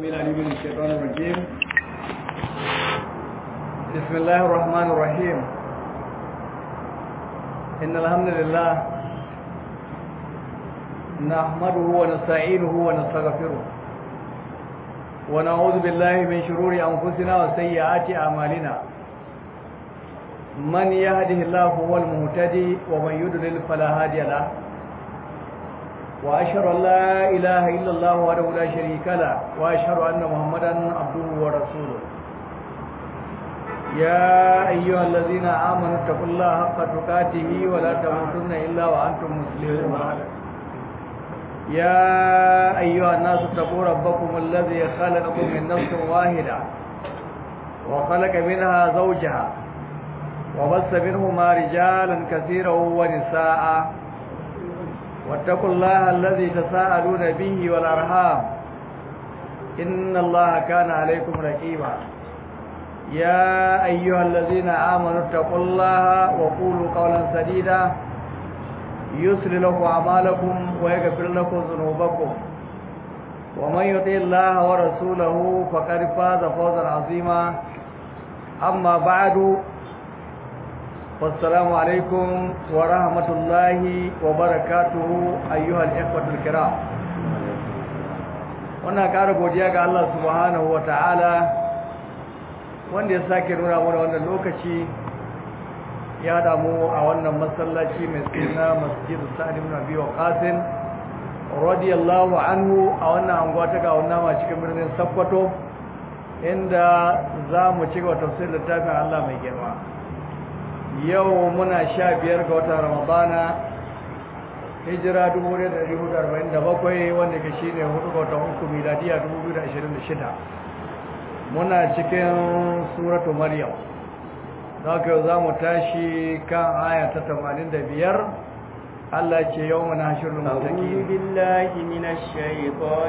العليم من الشيطان الرجيم بسم الله الرحمن الرحيم إن الحمد لله نحمده ونستعينه ونستغفره ونعوذ بالله من شرور أنفسنا وسيئات أعمالنا من يهده الله هو المهتدي ومن يضلل فلا هادي له وأشهد أن لا إله إلا الله وحده لا شريك له وأشهد أن محمدا عبده ورسوله يا أيها الذين آمنوا اتقوا الله حق تقاته ولا تموتن إلا وأنتم مسلمون يا أيها الناس اتقوا ربكم الذي خلقكم من نفس واحدة وخلق منها زوجها وبث منهما رجالا كثيرا ونساء واتقوا الله الذي تساءلون به والأرحام إن الله كان عليكم رقيبا يا أيها الذين آمنوا اتقوا الله وقولوا قولا سديدا يسر لكم أعمالكم ويغفر لكم ذنوبكم ومن يطع الله ورسوله فقد فاز فوزا عظيما أما بعد والسلام عليكم ورحمة الله وبركاته أيها الإخوة الكرام wannan ƙara godiya ga Allah subhanahu wa ta'ala wanda ya sake nuna mana wannan lokaci ya damu a wannan masallaci mai suna masjid sa'ad ibn abi waqas radiyallahu anhu a wannan anguwa ta ga wannan ma cikin birnin Sokoto inda za mu ci gaba tafsirin littafin Allah mai girma yau muna sha biyar ga watan ramadana hijira 1447 wanda ke shine hudu ga watan uku miladiya 2026 muna cikin suratu maryam za ka yau za mu tashi kan aya ta 85 Allah ce yau muna shirin mutaki أعوذ بالله من الشيطان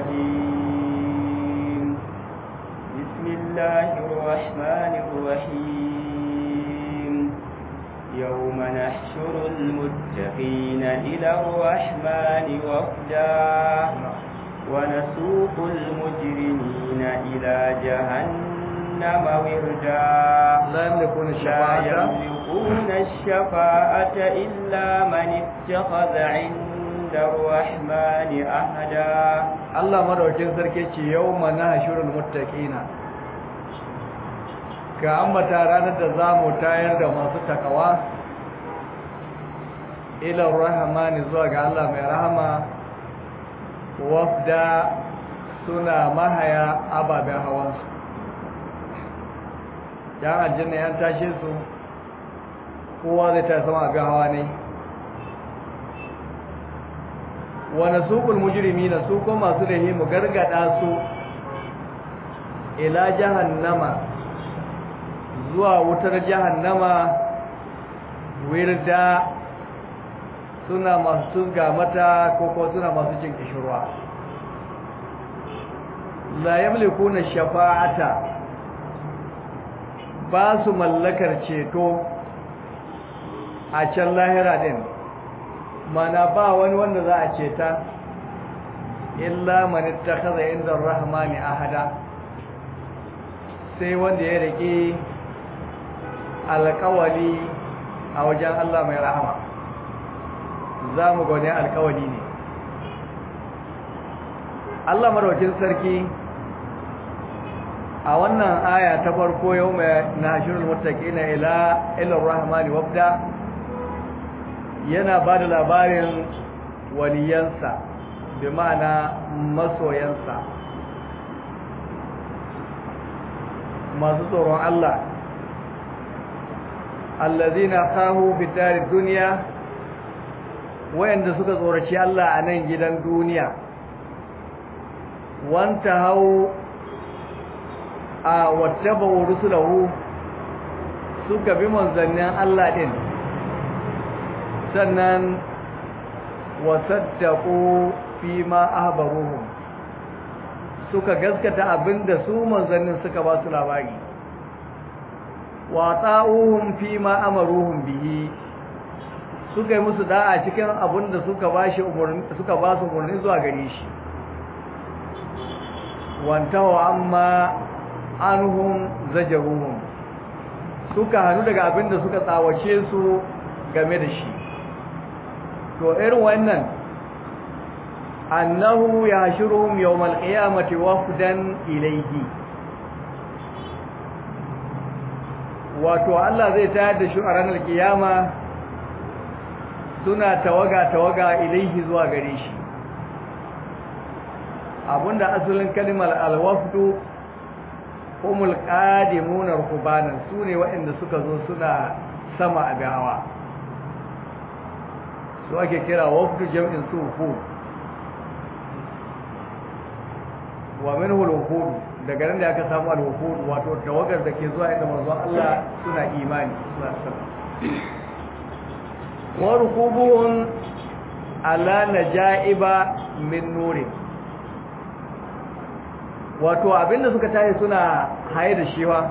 الرجيم بسم الله الرحمن الرحيم يوم نحشر المتقين إلى الرحمن وفدا ونسوق المجرمين إلى جهنم وردا لا يملكون لا الشفاعة يملكون الشفاعة إلا من اتخذ عند الرحمن أحدا Allah madaukin sarki ce yau mana hashirul muttaqina ka ambata ranar da za mu tayar da masu takawa ilar rahamani zuwa ga Allah mai rahama wafda suna mahaya ababen hawansu yan aljanna yan tashe su kowa zai ta sama abin hawa ne wani suƙul mujirimi na su ko masu lahi mu gargada su ila jahannama zuwa wutar jahannama wirda suna masu tuzga mata ko ko suna masu cin kishirwa la yamlikuna shafa'ata ba su mallakar ceto a can lahira din mana ba wani wanda za a ceta illa man ittakhadha inda ar-rahmani ahada sai wanda ya rike alƙawali a wajen Allah mai rahama za mu gane alƙawali ne Allah maraukin sarki a wannan aya ta farko yau mai nashirul muttaqina ila ila rahmani wabda yana ba da labarin waliyansa bi ma'ana masoyansa masu tsoron Allah allazina khahu fi darid dunya wayanda suka tsoraci Allah a nan gidan duniya wanta hau a wattaba rusulahu suka bi manzannin Allah din sannan wasaddaqu fi ma ahbaruhum suka gaskata abinda su manzannin suka ba su labari wa ta'uhum fi ma amaruhum bihi suka yi musu da'a cikin abinda suka ba shi umurni suka ba su umurni zuwa gare shi wantahu amma anhum zajaruhum suka hannu daga abin da suka tsawace su game da shi to irin wannan annahu yashuruhum yawmal qiyamati wafdan ilayhi wato Allah zai tayar da shi a ranar kiyama suna tawaga tawaga ilaihi zuwa gare shi abinda asalin kalimar alwafdu humul qadimuna rukubanan sune waɗanda suka zo suna sama a gawa su ake kira wafdu jam'in su hud wa minhu al daga nan da aka samu al wato tawagar da ke zuwa inda manzo Allah suna imani suna sama wa rukubuhum ala najaiba min nurin wato abinda suka tashi suna haye da shiwa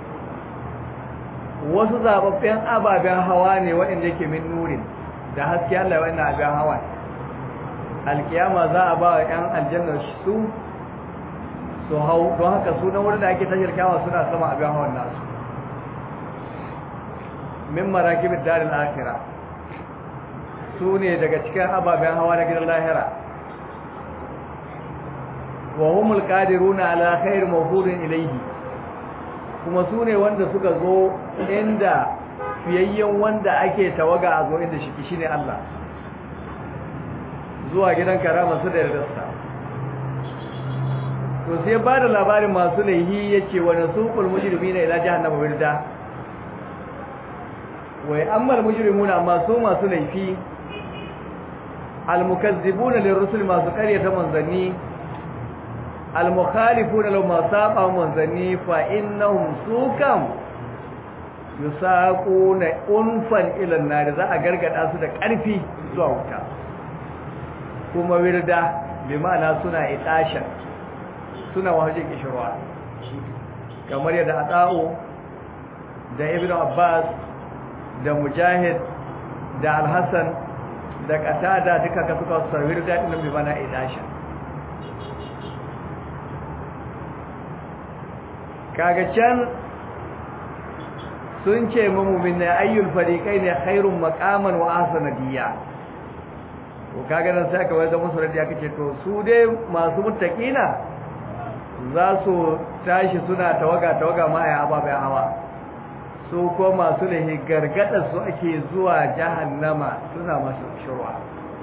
wasu zababben ababen hawa ne waɗanda yake min nurin da haske Allah ya wannan abin hawa alkiyama za a ba wa ‘yan aljannar su su hau don haka su na wurin da ake tashar kyawa suna sama abin hawan nasu min marakibin darin akira su ne daga cikin ababen hawa na gidan lahira wa humul qadiruna ala khair mawfudin ilayhi kuma su ne wanda suka zo inda fiyayyen wanda ake tawaga a zo inda shi shine Allah zuwa gidan karama su da yardarsa to sai ba da labarin masu laihi yace wa nasuqul mujrimina ila jahannama wirda wai ammal mujrimuna amma su masu laifi almukazzibuna lirrusul masu qaryata manzanni almukhalifuna law ma saba manzanni fa innahum sukam yusaquna unfan ila an-nar za a gargada su da ƙarfi zuwa wuta kuma wirda bi ma'ana suna itashan suna wajen kishirwa kamar yadda ata'u da ibnu abbas da mujahid da al-hasan da qatada duka ka suka sarwir da din bi ma'ana itashan kaga can sun ce mamumin na ayyul fariqai ne khairun maqaman wa ahsana diya to kaga nan sai aka wanda musu radiya kace to su dai masu muttaqina za su tashi suna tawaga tawaga ma ai ababen hawa su ko masu lahi gargada su ake zuwa jahannama suna masu shurwa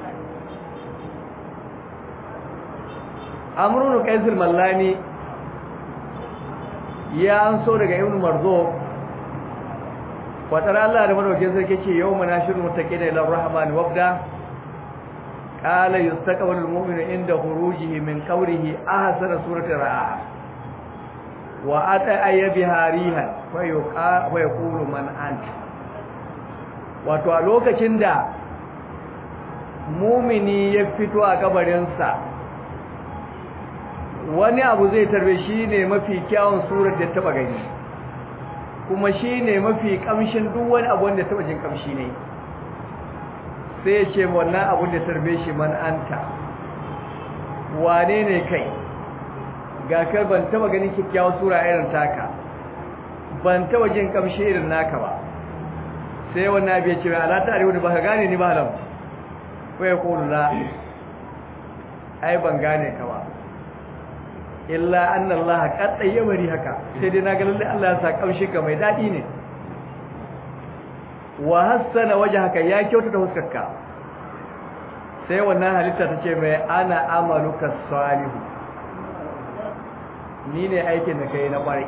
amrun qaisul mallani ya an so daga ibn marzo fatar Allah da madaukakin sarki ce yau manashirul muttaqina ila rahman wabda qala yustaqbalu almu'minu inda khurujihi min qawrihi ahsana surati ra'a wa ata ayyabi harihan fa yuqa wa yaqulu man anta wato a lokacin da mumini ya fito a kabarinsa wani abu zai tarbe shi ne mafi kyawun surar da taba gani kuma shi ne mafi kamshin duk wani abu wanda taba jin kamshi ne sai ya ce wannan abun da tarbe shi man anta wane ne kai ga kar ban taba ganin kyakkyawar sura irin taka ban taba jin kamshi irin naka ba sai wannan abu ya ce ala ta arewa da baka gane ni ba lam ko ya kulu la ai ban gane ka ba illa anna allaha qad tayyibari haka sai dai naga lalle Allah ya sa kamshi ka mai dadi ne wa hassana wajhaka ya kyautata huskarka sai wannan halitta tace mai ana amaluka salihu ni ne aikin da kai na kwarai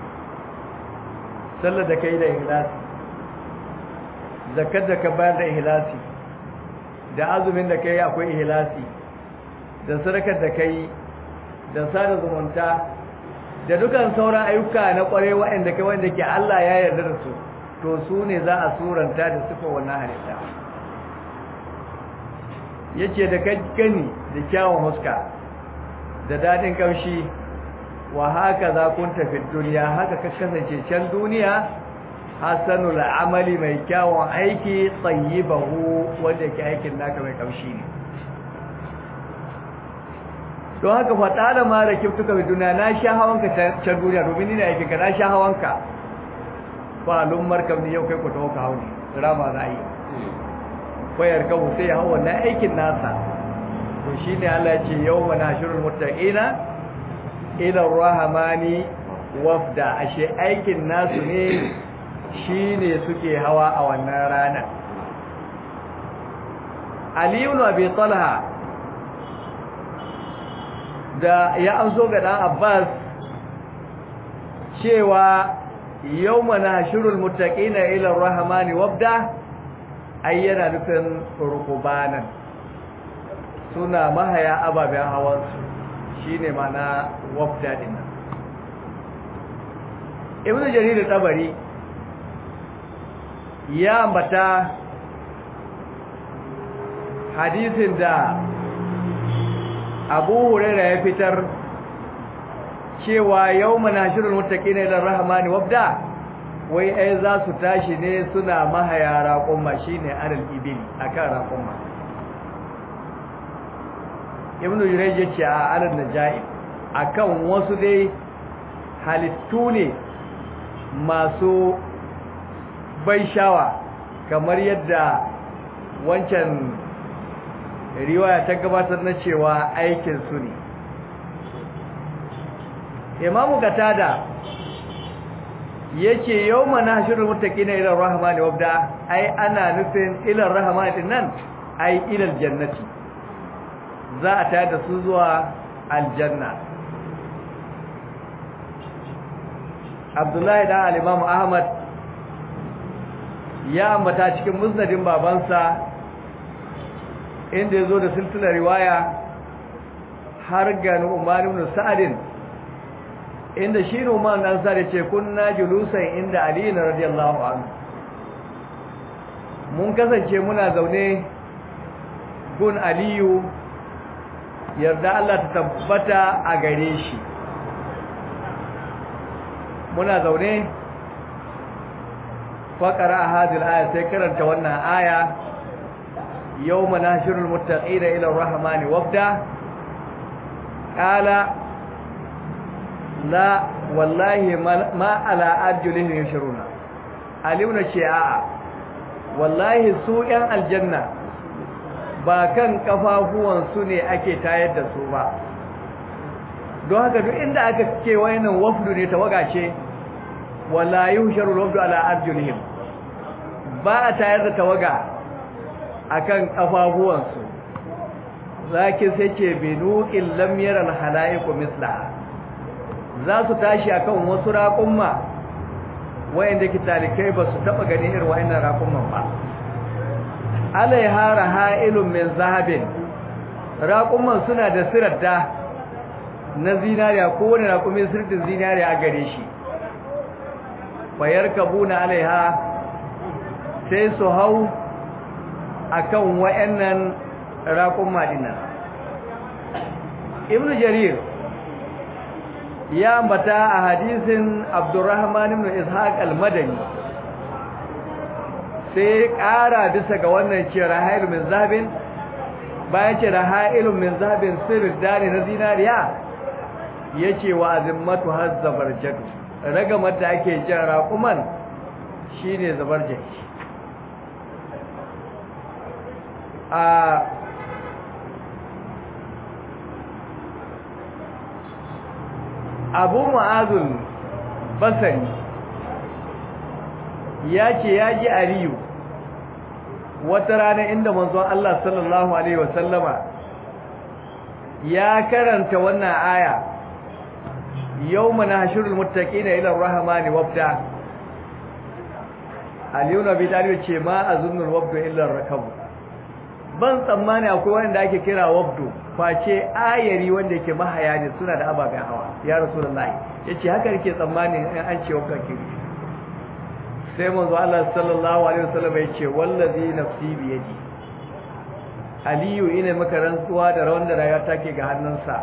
sallar da kai da ikhlasi zakat da ka bayar da ikhlasi da azumin da kai akwai ikhlasi da sadakar da kai da sada zumunta da dukan sauran ayyuka na kware waɗanda kai wanda ke Allah ya yarda da su to su ne za a suranta da sufa wannan halitta yace da kai gani da kyawun huska da dadin kaushi wa haka za kun tafi duniya haka ka kasance can duniya hasanul amali mai kyawun aiki tayyibahu wanda ke aikin naka mai kaushi ne don haka fata da ma da kiftuka fi duniya na sha hawanka can duniya domin ni ne aikin ka na sha hawanka ba lummar kam ne yau kai ku tawo ka hauni rama za yi bayar kawo sai ya hau wannan aikin nasa to shine Allah ya ce yawma nashurul muttaqina ila rahmani wafda ashe aikin nasu ne shine suke hawa a wannan rana Ali ibn Abi Talha da ya amso ga dan Abbas cewa yawma nashurul muttaqina ila rahmani wafda ayyana nufin rukubanan suna mahaya ababen hawansu shine mana wafda din ibnu jarir tabari ya ambata hadisin da Abu Hurairah ya fitar cewa yawma nashirul muttaqina ila rahmani wabda wai ai za su tashi ne suna mahaya raqumma shine aral ibil akan raqumma ibn Jurayj ya ce a alal najai akan wasu dai halittu ne masu bai shawa kamar yadda wancan riwaya ta gabatar na cewa aikin su ne imamu katada yace yawma nashirul muttaqina ila rahmani wabda ai ana nufin ila rahmani nan ai ila jannati za a tayar da su zuwa aljanna Abdullahi da al-Imam Ahmad ya ambata cikin musnadin babansa inda yazo da silsilar riwaya har ga Nu'man ibn Sa'd inda shi Nu'man dan Sa'd ce kunna julusan inda Ali radiyallahu anhu mun kasance muna zaune gun Aliyu yarda Allah ta tabbata a gare shi muna zaune faƙara a hadil aya sai karanta wannan aya yau manashirul muttaqina ila rahmani wabda qala la wallahi ma ala arjulihim yashruna alimna ce a'a wallahi su yan aljanna ba kan kafafuwan su ne ake tayar da su ba don haka duk inda aka ce wayannan wafdu ne tawaga ce wala yuhsharu wafdu ala arjulihim ba a tayar da tawaga akan kafafuwan su zaki sai ce binuqil lam yara al halaiqu misla za su tashi akan wasu raƙumma wayanda ke talikai ba su taba gani irin wayannan raƙumman ba alaiha raha'ilun min zahabin raƙumman suna da sirarda na zinariya ko wani raƙumin sirtin zinariya a gare shi bayar kabuna alaiha sai su hau akan wayannan raƙumma dinnan ibn jarir ya ambata a hadisin abdurrahman ibn ishaq al-madani sai ƙara bisa ga wannan ce rahailu min zahabin bayan ce rahailu min zahabin sirri dani na zinariya ya ce wa azimmatu har zabarjadu raga mata ake jan raƙuman shi ne zabarjaki a abu ma'azul basari ya ce ya ji aliyu wata rana inda manzon Allah sallallahu Alaihi wasallama ya karanta wannan aya yau mana hashirul mutaƙi na ilar rahamani wabda aliyu na bidaliyu ce ma a zunnul wabdo ilar rakabu ban tsammani akwai wanda ake kira wabdo face ayari wanda ke mahaya ne suna da ababen hawa ya rasu da layi ya ce haka rike tsammanin an ce wabda kiri sai manzo Allah sallallahu alaihi wasallam ya ce wallazi nafsi bi yadi aliyu ina maka rantsuwa da rawan da rayuwa take ga hannunsa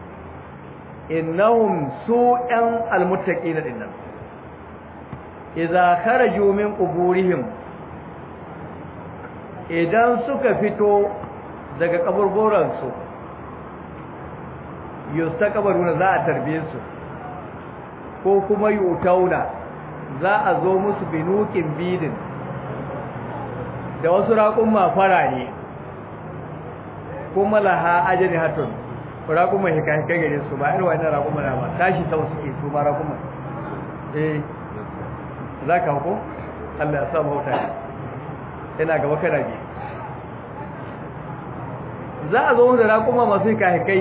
innahum su'an almuttaqina dinnan idza kharaju min quburihim idan suka fito daga kaburburan su yustaqbaluna za a tarbiye su ko kuma yutauna za a zo musu binukin bidin da wasu raƙun mafara ne kuma laha ajani hatun raƙun mai hika-hika gare su ba irin wani raƙun mana ba tashi sau suke su ma raƙun mai eh za ka hako? Allah ya sa mauta yana gaba kana biyu za a zo da raƙuma masu hika-hikai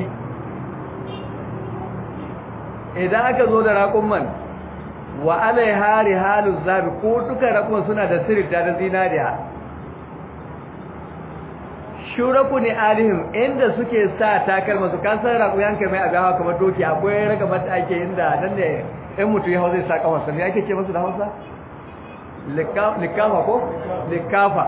idan aka zo da raƙuman wa alai hari halin zabi ko duka raƙuman suna da sirita da zinariya shuraku ne alihim inda suke sa takalma su kasar raƙu yanka mai abin hawa kamar doki akwai raga mata ake inda nan ne ɗan mutu ya hau zai sa kamarsa ne ake ce masu da hausa? likafa ko? likafa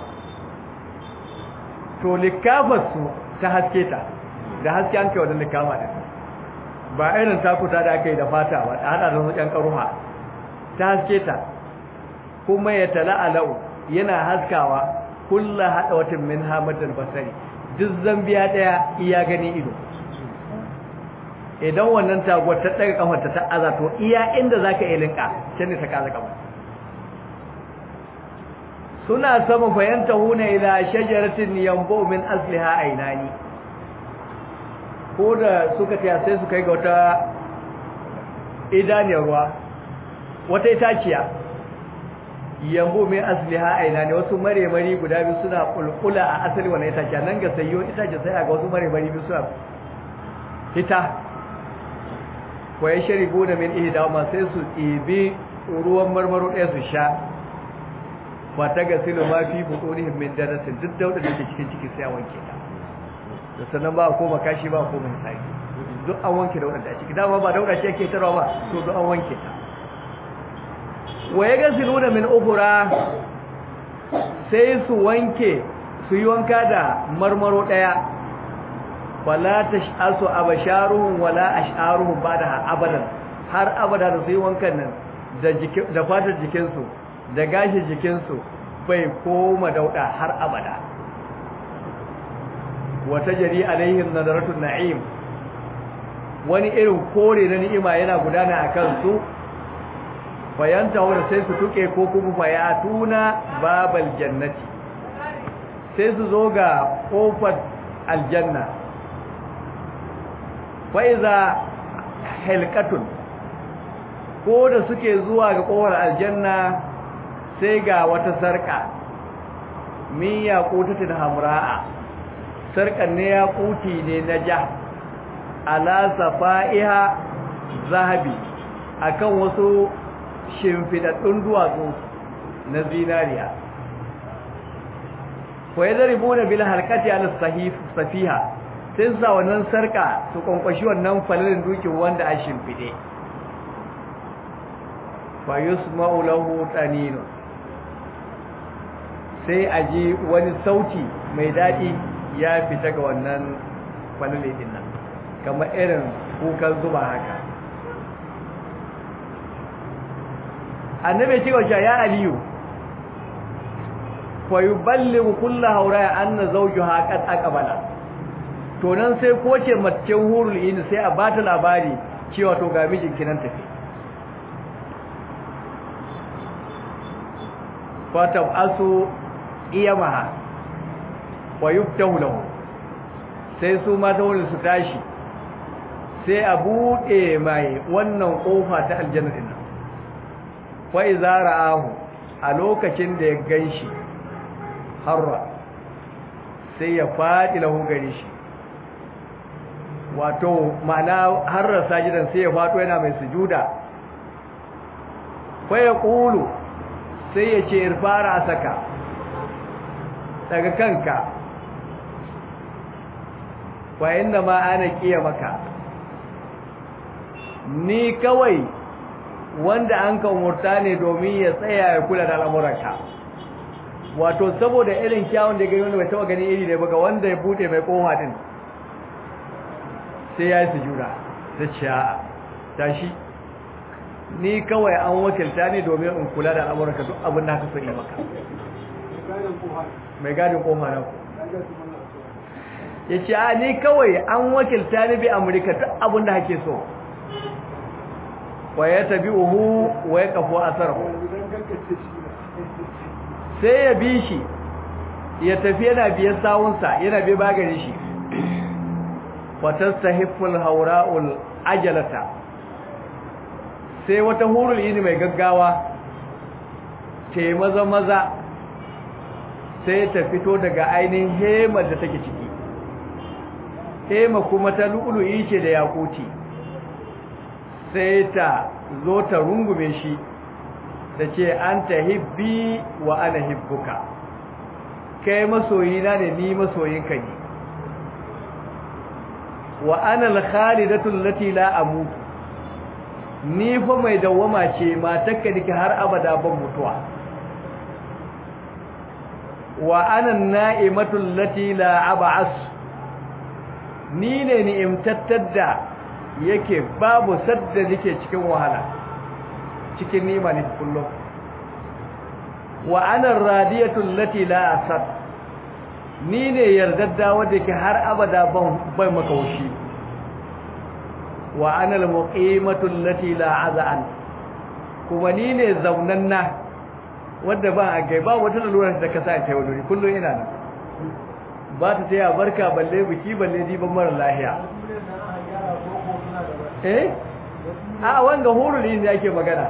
to likafarsu ta haske ta da haske an kai wadda likafa ɗin ba irin takuta da aka yi da fata ba da hada da wasu ƴan ƙaruha ta haske ta kuma ya tala alau yana haskawa kulla hada watan min hamadar basari duk zambiya ɗaya iya gani ido idan wannan taguwar ta ɗaga kafarta ta aza to iya inda za ka ilinka can ne ta kaza kafa suna sama fahimta huna ila shajaratin yambo min asliha ainani ko da suka taya sai su kai ga wata idaniyar ruwa wata itaciya yambo min asliha ainani wasu mare-mari guda biyu suna kulkula a asali wannan itaciya nan ga sayo itaciya sai a ga wasu mare-mari biyu suna fita wa ya shari gona min ihda ma sai su ɗibi ruwan marmaro ɗaya su sha ba ta ga silo ma fi buɗonihim min darasin duk dauda da ke cikin ciki sai a wanke ta da sannan ba a koma kashi ba a koma hisabi duk an wanke dauda da ciki dama ba dauda ce ke tarwa ba to duk an wanke ta wa ya ga siluna min ukura sai su wanke su yi wanka da marmaro ɗaya wala tash'asu abasharuhum wala ash'aruhum ba'da abadan har abada da sai wankan nan da jikin da fatar jikin su da gashi jikin su bai koma dauda har abada wata jari alaihim nadaratun na'im wani irin kore na ni'ima yana gudana akan su fayanta wanda sai su tuke ko kuma fayatuna babal jannati sai su zo ga kofar aljanna fa'iza helkatun ko da suke zuwa ga kowar aljanna sai ga wata sarka min ya kutatin hamra'a sarkan ne ya kuti ne na ja ala safa'iha zahabi akan wasu shimfidaddun duwatsu na zinariya wa yadribuna bil halqati ala sahif safiha sai sa wannan sarka su kwankwashi wannan falalin dukin wanda a shimfide fa yusma'u lahu taninu sai aji wani sauti mai dadi ya fita ga wannan falalin din nan kamar irin kukan zuba haka annabi ce wa ya aliyu fa yuballighu kullu hawra anna zawjuha qad aqbala to nan sai ko ce macen hurul in sai a bata labari cewa to ga mijinki nan tafi fatab asu iyamaha wa yuftahu lahu sai su mata wurin su tashi sai a bude mai wannan kofa ta aljanna din nan fa iza ra'ahu a lokacin da ya ganshi harra sai ya fadi lahu gare shi wato ma'ana harra sajidan sai ya fado yana mai sujuda fa ya qulu sai ya ce irfara saka daga kanka wa inna ma ana kiya maka ni kawai wanda an ka umurta ne domin ya tsaya ya kula da al'amuranka wato saboda irin kyawun da gani wanda bai taba gani iri ne ba ga wanda ya bude mai kofa din sai ya yi sujuda ta ce a tashi ni kawai an wakilta ne domin in kula da al'amuranka duk abin da haka so yi maka mai gadin kofa na ku ya ce a ni kawai an wakilta ni bi amurka duk abinda hake so wa ya tabi uhu wa ya kafo asarhu sai ya bi shi ya tafi yana biyan sawunsa yana bi bagare shi fatastahiful haura'ul ajalata sai wata hurul yini mai gaggawa ce maza maza sai ta fito daga ainihin hema da take ciki hema kuma ta lu'ulu'i ce da yakuti sai ta zo ta rungume shi da ce an ta hibbi wa ana hibbuka kai masoyina ne ni masoyinka ne wa ana al-khalidatu allati la amutu ni fa mai dawama ce matakka dake har abada ban mutuwa wa ana an-na'imatu allati la ab'as ni ne ni'imtattar da yake babu sadda nake cikin wahala cikin nima ne kullum wa ana radiyatu allati la asad ni ne yardadda wanda ke har abada ban bai makaushi wa ana almuqimatu allati la azan kuma ni ne zaunanna wanda ba a gai ba wata lura da ka sa ta wuri kullum ina nan ba ta taya barka balle biki balle diban mara lahiya eh a wanga hurul ne ake magana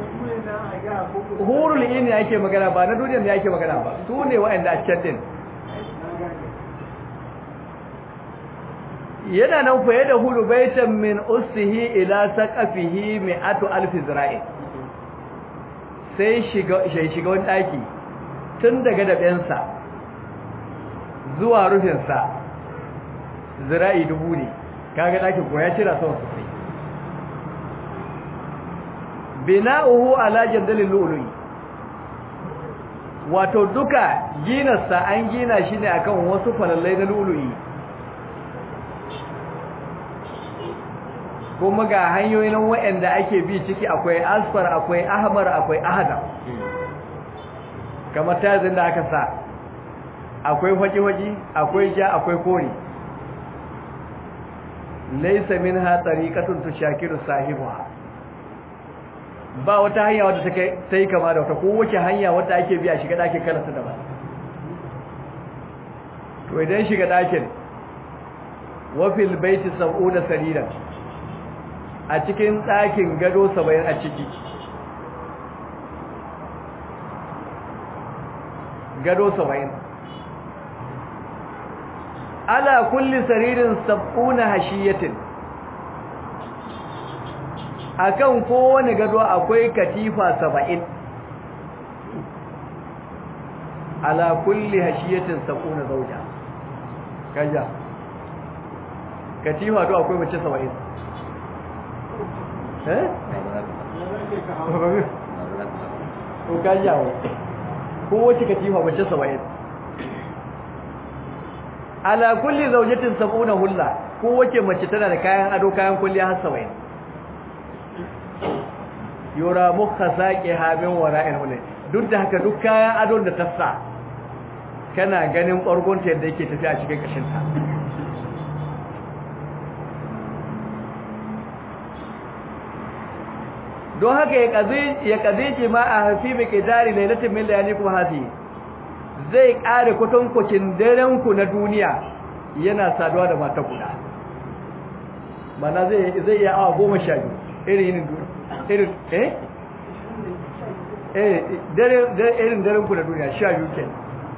hurul ne ake magana ba na duniya ne ake magana ba su ne wa'anda a can din yana nan faye da hulu baitan min ustihi ila saqafihi mi'atu alf zira'i sai shiga sai shiga wani daki tun daga dabensa zuwa rufinsa zira'i dubu ne kaga dakin ko ya cira sama sosai bina'uhu ala jandalil lu'lu'i wato duka ginarsa an gina shi ne akan wasu falallai na lu'lu'i kuma ga hanyoyin waɗanda ake bi ciki akwai asfar akwai ahmar akwai ahadar kamar tazin da aka sa akwai faji-faji akwai ja akwai kore laisa minha tariqatun tushakiru sahibuha ba wata hanya wadda take sai kama da wata ko wace hanya wadda ake biya shiga dakin karanta da ba to idan shiga dakin wa fil baiti sab'una sariran a cikin ɗakin gado 70 a ciki gado 70 ala kulli saririn sab'una hashiyatin akan kowane gado akwai katifa saba'in ala kulli hashiyatin sab'una zauja kaja katifa do akwai mace saba'in eh ko kaja ko wace katifa mace saba'in ala kulli zaujatin sab'una hulla ko wace mace tana da kayan ado kayan kulliya har saba'in yura mukha saqi habin wara'il hulay duk da haka duk kayan adon da tassa kana ganin ƙwargonta yadda yake tafi a cikin kashinta don haka ya kazici ma a hafi mai ƙidari lailatin min layani kuma hafi zai ƙare kwatankwacin darenku na duniya yana saduwa da mata guda mana zai iya awa goma sha biyu irin yinin duniya irin eh eh dare irin daren ku da duniya sha biyu ke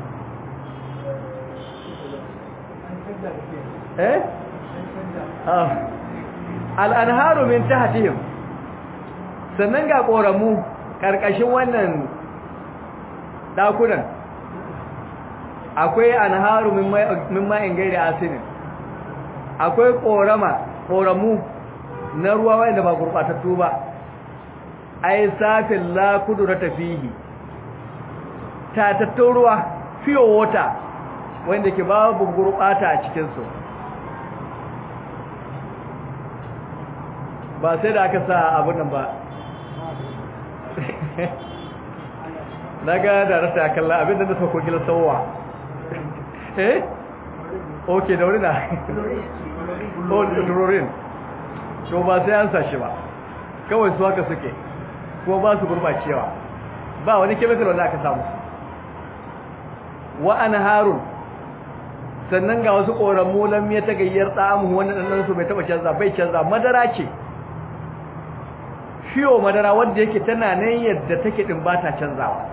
eh ah al-anharu min tahtihim sannan ga koramu karkashin wannan dakunan akwai anharu min ma'in gairi asinin akwai korama koramu na ruwa wanda ba gurbatattu ba ai safin la kudurata fihi tatattun ruwa fiye wata wanda ke babu gurbata a cikinsu ba sai da aka sa abin nan ba na ga da rasa kalla abin da na sauko gila sauwa eh ok da wuri na oh turorin to ba sai an sashi ba kawai su haka suke kuma ba su gurbacewa ba wani chemical wanda aka samu wa harun sannan ga wasu ƙoramu lam ya ta gayyar tsamu wanda ɗanɗan su bai taɓa canza bai canza madara ce fiyo madara wanda yake tana nan yadda take ɗin ba ta canzawa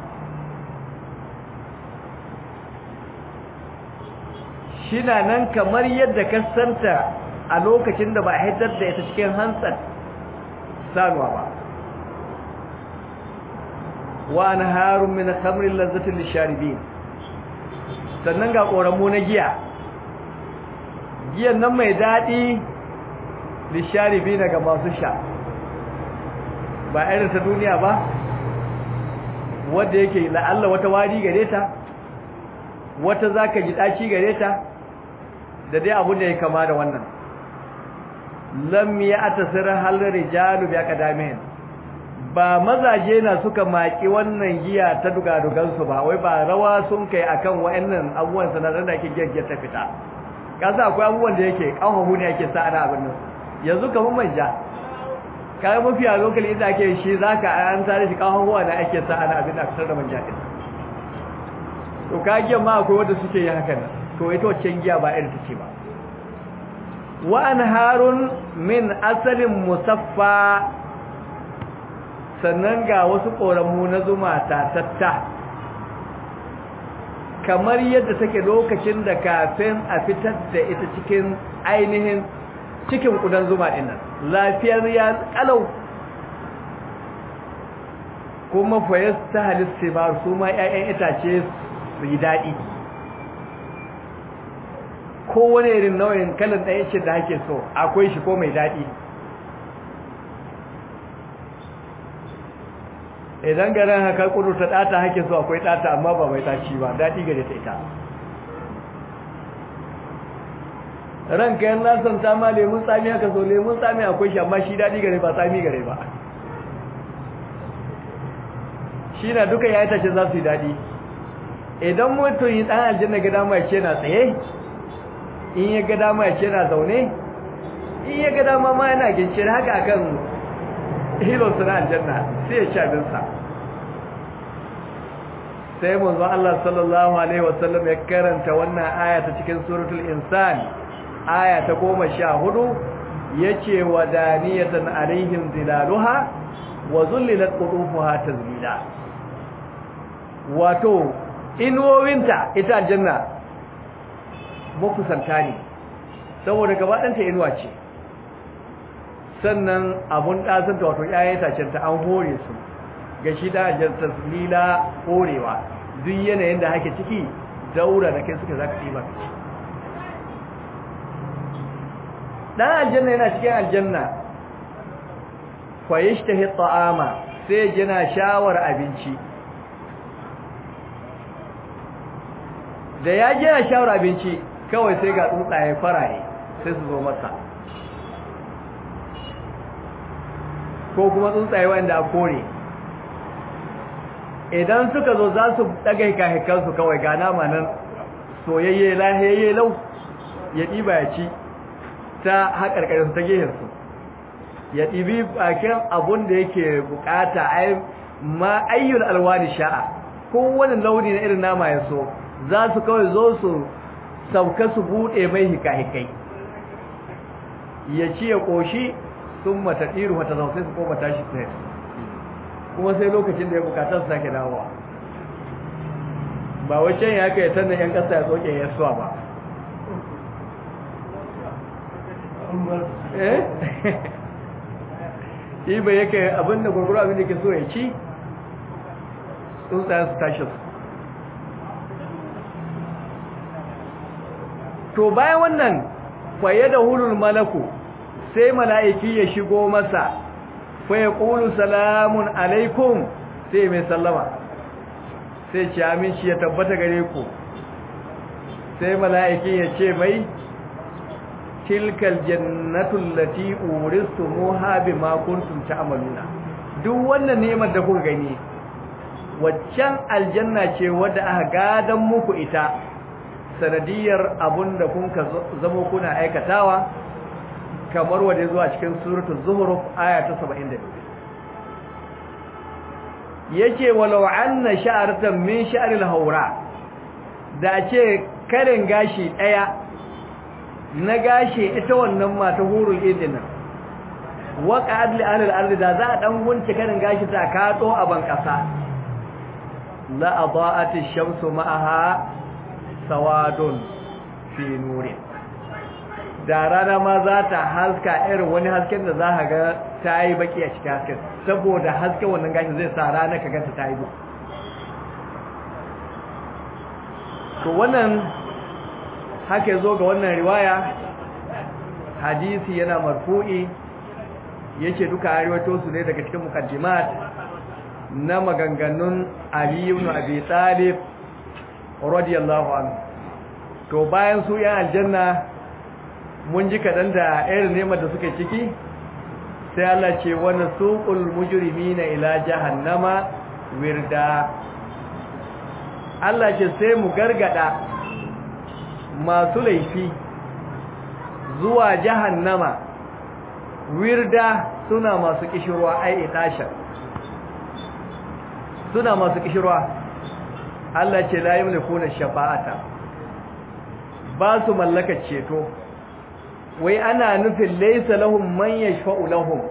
shi na nan kamar yadda ka santa a lokacin da ba a haifar da ita cikin hantsar sanuwa ba wa na harun min khamrin lazzatin lisharibin sannan ga ƙoramu na giya giyan nan mai daɗi lisharibi ga masu sha ba irin ta duniya ba wadda yake la'alla wata wari gare ta wata za ka ji ɗaci gare ta da dai abu da ya kama da wannan lam ya atasirar halar rijalu biya kadamin ba mazaje na suka maki wannan giya ta dugadugansu ba wai ba rawa sun kai akan wa'annan abubuwan sanadar da ake giyar ta fita kasa akwai abubuwan da yake ƙahahu ne ake sa ana abin nan yanzu kamar manja kayan mafi a lokali inda ake shi za ka an tare shi ƙahahuwa da ake sa ana abin da aka da manja ɗin to ka giyan ma akwai wanda suke yi hakan to ita wacce giya ba irin ta ce ba wa harun min asalin musaffa sannan ga wasu ƙoramu na zuma tatatta kamar yadda take lokacin da kafin a fitar da ita cikin ainihin cikin ƙudan zuma ɗinnan lafiyar ya ƙalau kuma fayas ta halitta ba su ma 'ya'yan itace su yi daɗi kowane irin nau'in kalan ɗaya ce da ake so akwai shi ko mai daɗi idan garin haka kudu ta ɗata hake so akwai ɗata amma ba mai ɗaci ba daɗi gare ta ita ranka yan lasan ta ma lemun tsami haka so lemun tsami akwai shi amma shi daɗi gare ba tsami gare ba shi na duka ya itace za su yi daɗi idan mutum yi ɗan aljanna ga dama ya ce na tsaye in ya ga dama ya ce na zaune in ya ga dama ma yana gincin haka akan hilonsu na aljanna sai ya ci abinsa sai manzo Allah sallallahu alaihi wasallam ya karanta wannan aya ta cikin suratul insan aya ta goma sha hudu yace wadaniyatan alaihim zilaluha wa zullilat qutufuha tazlila wato inuwowinta ita aljanna makusanta ne saboda gaba ɗanta inuwa ce sannan abun ɗasanta wato ‘ya'yan itacenta an hore su ga shi da ajiyar taslila horewa duk yanayin da hake ciki daura da kai suka za ka ɗiba ka ci ɗan aljanna yana cikin aljanna kwayish ta ta'ama sai yana shawar abinci da ya jina shawar abinci kawai sai ga tsuntsaye faraye sai su zo masa ko kuma tsuntsaye wanda a kore idan suka zo za su daga hikahikansu kawai ga nama nan soyayye lahiyayye lau ya ɗiba ya ci ta haƙarƙarin ta gehensu ya ɗibi bakin abun da yake bukata ma ayyul alwani sha'a kowane launi na irin nama ya so za su kawai zo su sauka su buɗe mai hikahikai ya ci ya ƙoshi sun mata ɗiru mata zausai su koma tashi tsaye kuma sai lokacin da ya bukatar su sake dawowa ba wacce ya haka ya tannan yan ƙasa ya tsoke ya suwa ba eh shi bai yake abinda gurguru abinda ke so ya ci tsuntsayen su tashi su to bayan wannan faye da hulul malaku sai mala'iki ya shigo masa faye ƙulu salamun alaikum sai mai sallama sai ce aminci ya tabbata gare ku sai mala'iki ya ce mai tilkal jannatul lati uristumuha bima kuntum ta'maluna duk wannan neman da kuka gani waccan aljanna ce wadda aka gadan muku ita sanadiyar abunda kun ka zamo kuna aikatawa kamar wanda zuwa cikin suratul zuhruf aya ta 72 yace walau anna sha'ratan min sha'ril haura da ce karin gashi daya na gashi ita wannan mata hurul idin waka adli alal ardi da za a dan gunce karin gashi ta kato a ban kasa la adaat ash-shamsu ma'aha sawadun fi nurin da rana ma za ta haska irin wani hasken da za ka ga ta yi baki a cikin hasken saboda hasken wannan gashi zai sa rana ka ganta ta yi bu to wannan haka zo ga wannan riwaya hadisi yana marfu'i yace duka ariwato su ne daga cikin mukaddimat na maganganun Ali ibn Abi Talib radiyallahu anhu to bayan su yan aljanna mun ji kadan da irin neman da suke ciki sai Allah ce wa nasuqul mujrimina ila jahannama wirda Allah ce sai mu gargada masu laifi zuwa jahannama wirda suna masu kishirwa ai itasha suna masu kishirwa Allah ce la yamlikuna shafa'ata ba su mallaka ceto wai ana nufin laysa lahum man yashfa'u lahum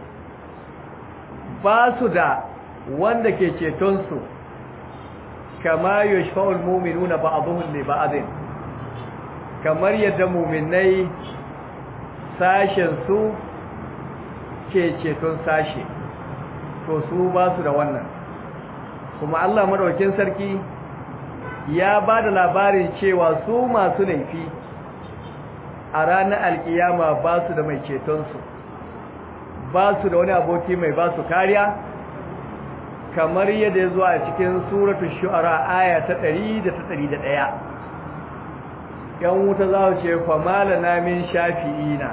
ba su da wanda ke ceton su kama yashfa'u almu'minuna ba'dhum li ba'dhin kamar yadda mu'minai sashen su ke ceton sashe to su ba su da wannan kuma Allah madaukakin sarki ya ba da labarin cewa su masu laifi a ranar alkiyama ba su da mai cetonsu ba su da wani aboki mai ba su kariya kamar yadda ya zuwa a cikin suratul shu'ara aya ta 100 da ta 101 yan wuta za su ce famala na min shafi'ina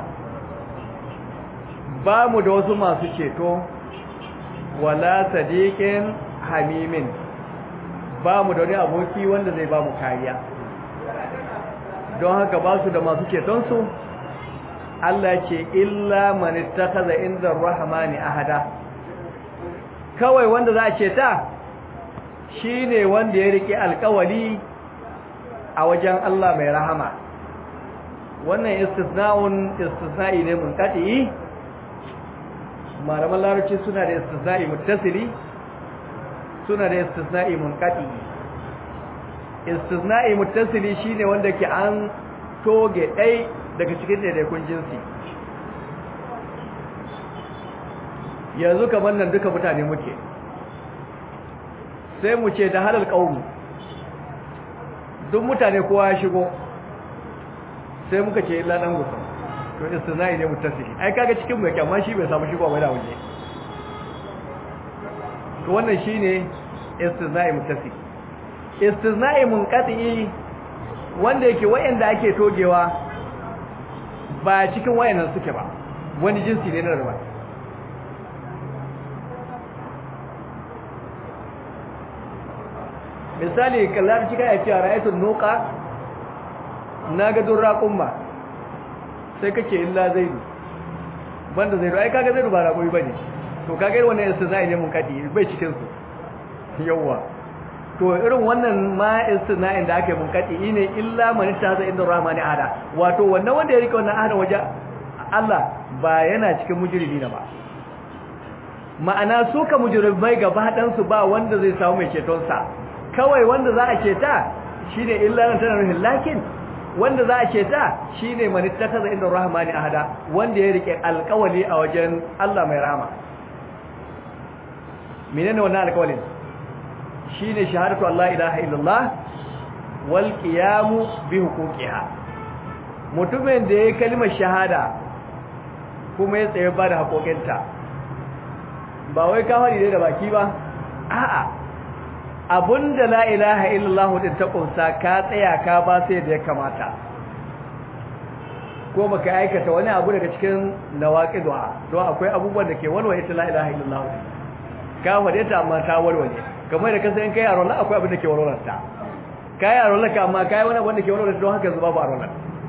ba mu da wasu masu ceto wala sadiqin hamimin ba mu da wani aboki wanda zai ba mu kariya don haka ba su da masu cetonsu Allah ce illa man ittakhadha inda ar-rahmani ahada kawai wanda za a ceta shine wanda ya rike alkawali a wajen Allah mai rahama wannan istisna'un istisna'i ne munqati malaman larabci suna da istisna'i muttasili suna da istisna'i munqati istisna'i muttasili shine wanda ke an toge dai daga cikin daidaikun jinsi yanzu kamar nan duka mutane muke sai mu ce da halal qaumi duk mutane kowa ya shigo sai muka ce illa dan gusa to istisna'i ne muttasili ai kaga cikin mu yake amma shi bai samu shigo ba da waje to wannan shine istisna'i muttasili istisna'i munqati wanda yake wayanda ake togewa ba cikin wayannan suke ba wani jinsi ne na ruwa misali kallar cikin ya ce ra'aytul nuqa naga durra kumma sai kace illa zaidu banda zaidu ai kaga zaidu ba raƙoyi bane to kaga irin wannan istisna'i ne munqati bai cikin su yawa to irin wannan ma istina'in da aka yi munkati ne illa man taza inda rahmani ada wato wannan wanda ya rike wannan ahada waje Allah ba yana cikin mujrimi na ba ma'ana su ka mujrimai gaba dan su ba wanda zai samu mai ceton sa kawai wanda za a ceta shine illa nan tana ruhin lakin wanda za a ceta shine man taza inda rahmani ahada wanda ya rike alƙawali a wajen Allah mai rahama menene wannan alƙawalin shine shahadatu Allah ilaha illallah wal qiyamu bi huquqiha mutumin da yayi kalmar shahada kuma ya tsaye ba da haƙoƙinta ba wai ka fadi da baki ba a'a abunda la ilaha illallah din ta kunsa ka tsaya ka ba sai da ya kamata ko baka aikata wani abu daga cikin nawaqidwa don akwai abubuwan da ke walwale ta la ilaha illallah ka fade ta amma ta walwale kamar da kasa in kai yaro na akwai abin da ke warwarta kai arwala ka amma kai wani wanda ke wani don haka zuba ba arwala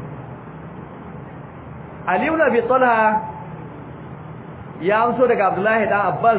Ali ibn Abi Talha ya amso daga Abdullahi dan Abbas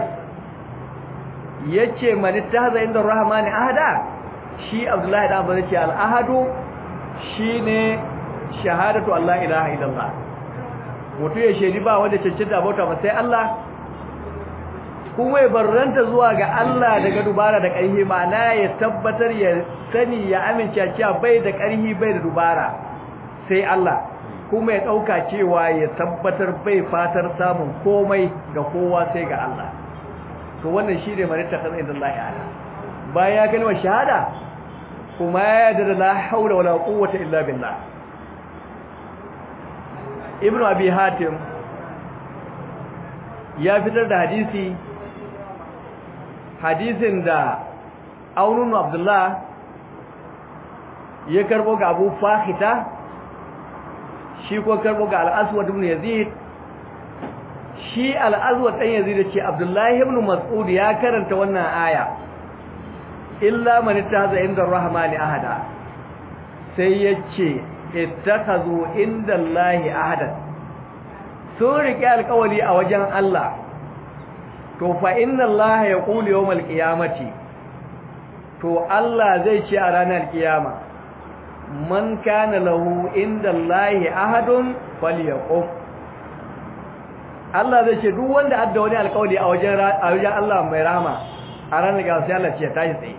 yace man ittahaza inda Rahmani ahada shi Abdullahi dan Abbas yace al-ahadu shine shahadatu Allah ilaha illallah mutu ya shedi ba wanda cancanta bauta ba sai Allah kuma ya barranta zuwa ga Allah daga dubara da ƙarfi ma'ana ya tabbatar ya sani ya amince cewa bai da ƙarfi bai da dubara sai Allah kuma ya ɗauka cewa ya tabbatar bai fatar samun komai ga kowa sai ga Allah to wannan shi ne marita kan inda Allah ya bayan ya kalmar shahada kuma ya yarda da la haula wala quwwata illa billah ibnu abi hatim ya fitar da hadisi hadisin da aunun abdullah ya karbo ga abu fahita shi ko karbo ga al'aswad ibn yazid shi al'aswad ɗan yazid ce abdullahi ibn mas'ud ya karanta wannan aya illa man ittahaza inda ar-rahmani ahada sai yace ittakhadhu inda allahi ahadan sun rike alƙawari a wajen Allah to fa inna Allah ya qulu yawmal qiyamati to Allah zai ce a ranar kiyama man kana lahu inda Allah ahadun falyaqum Allah zai ce duk wanda adda wani alƙawari a wajen a wajen Allah mai rahama a ranar kiyama sai Allah ce tashi tsaye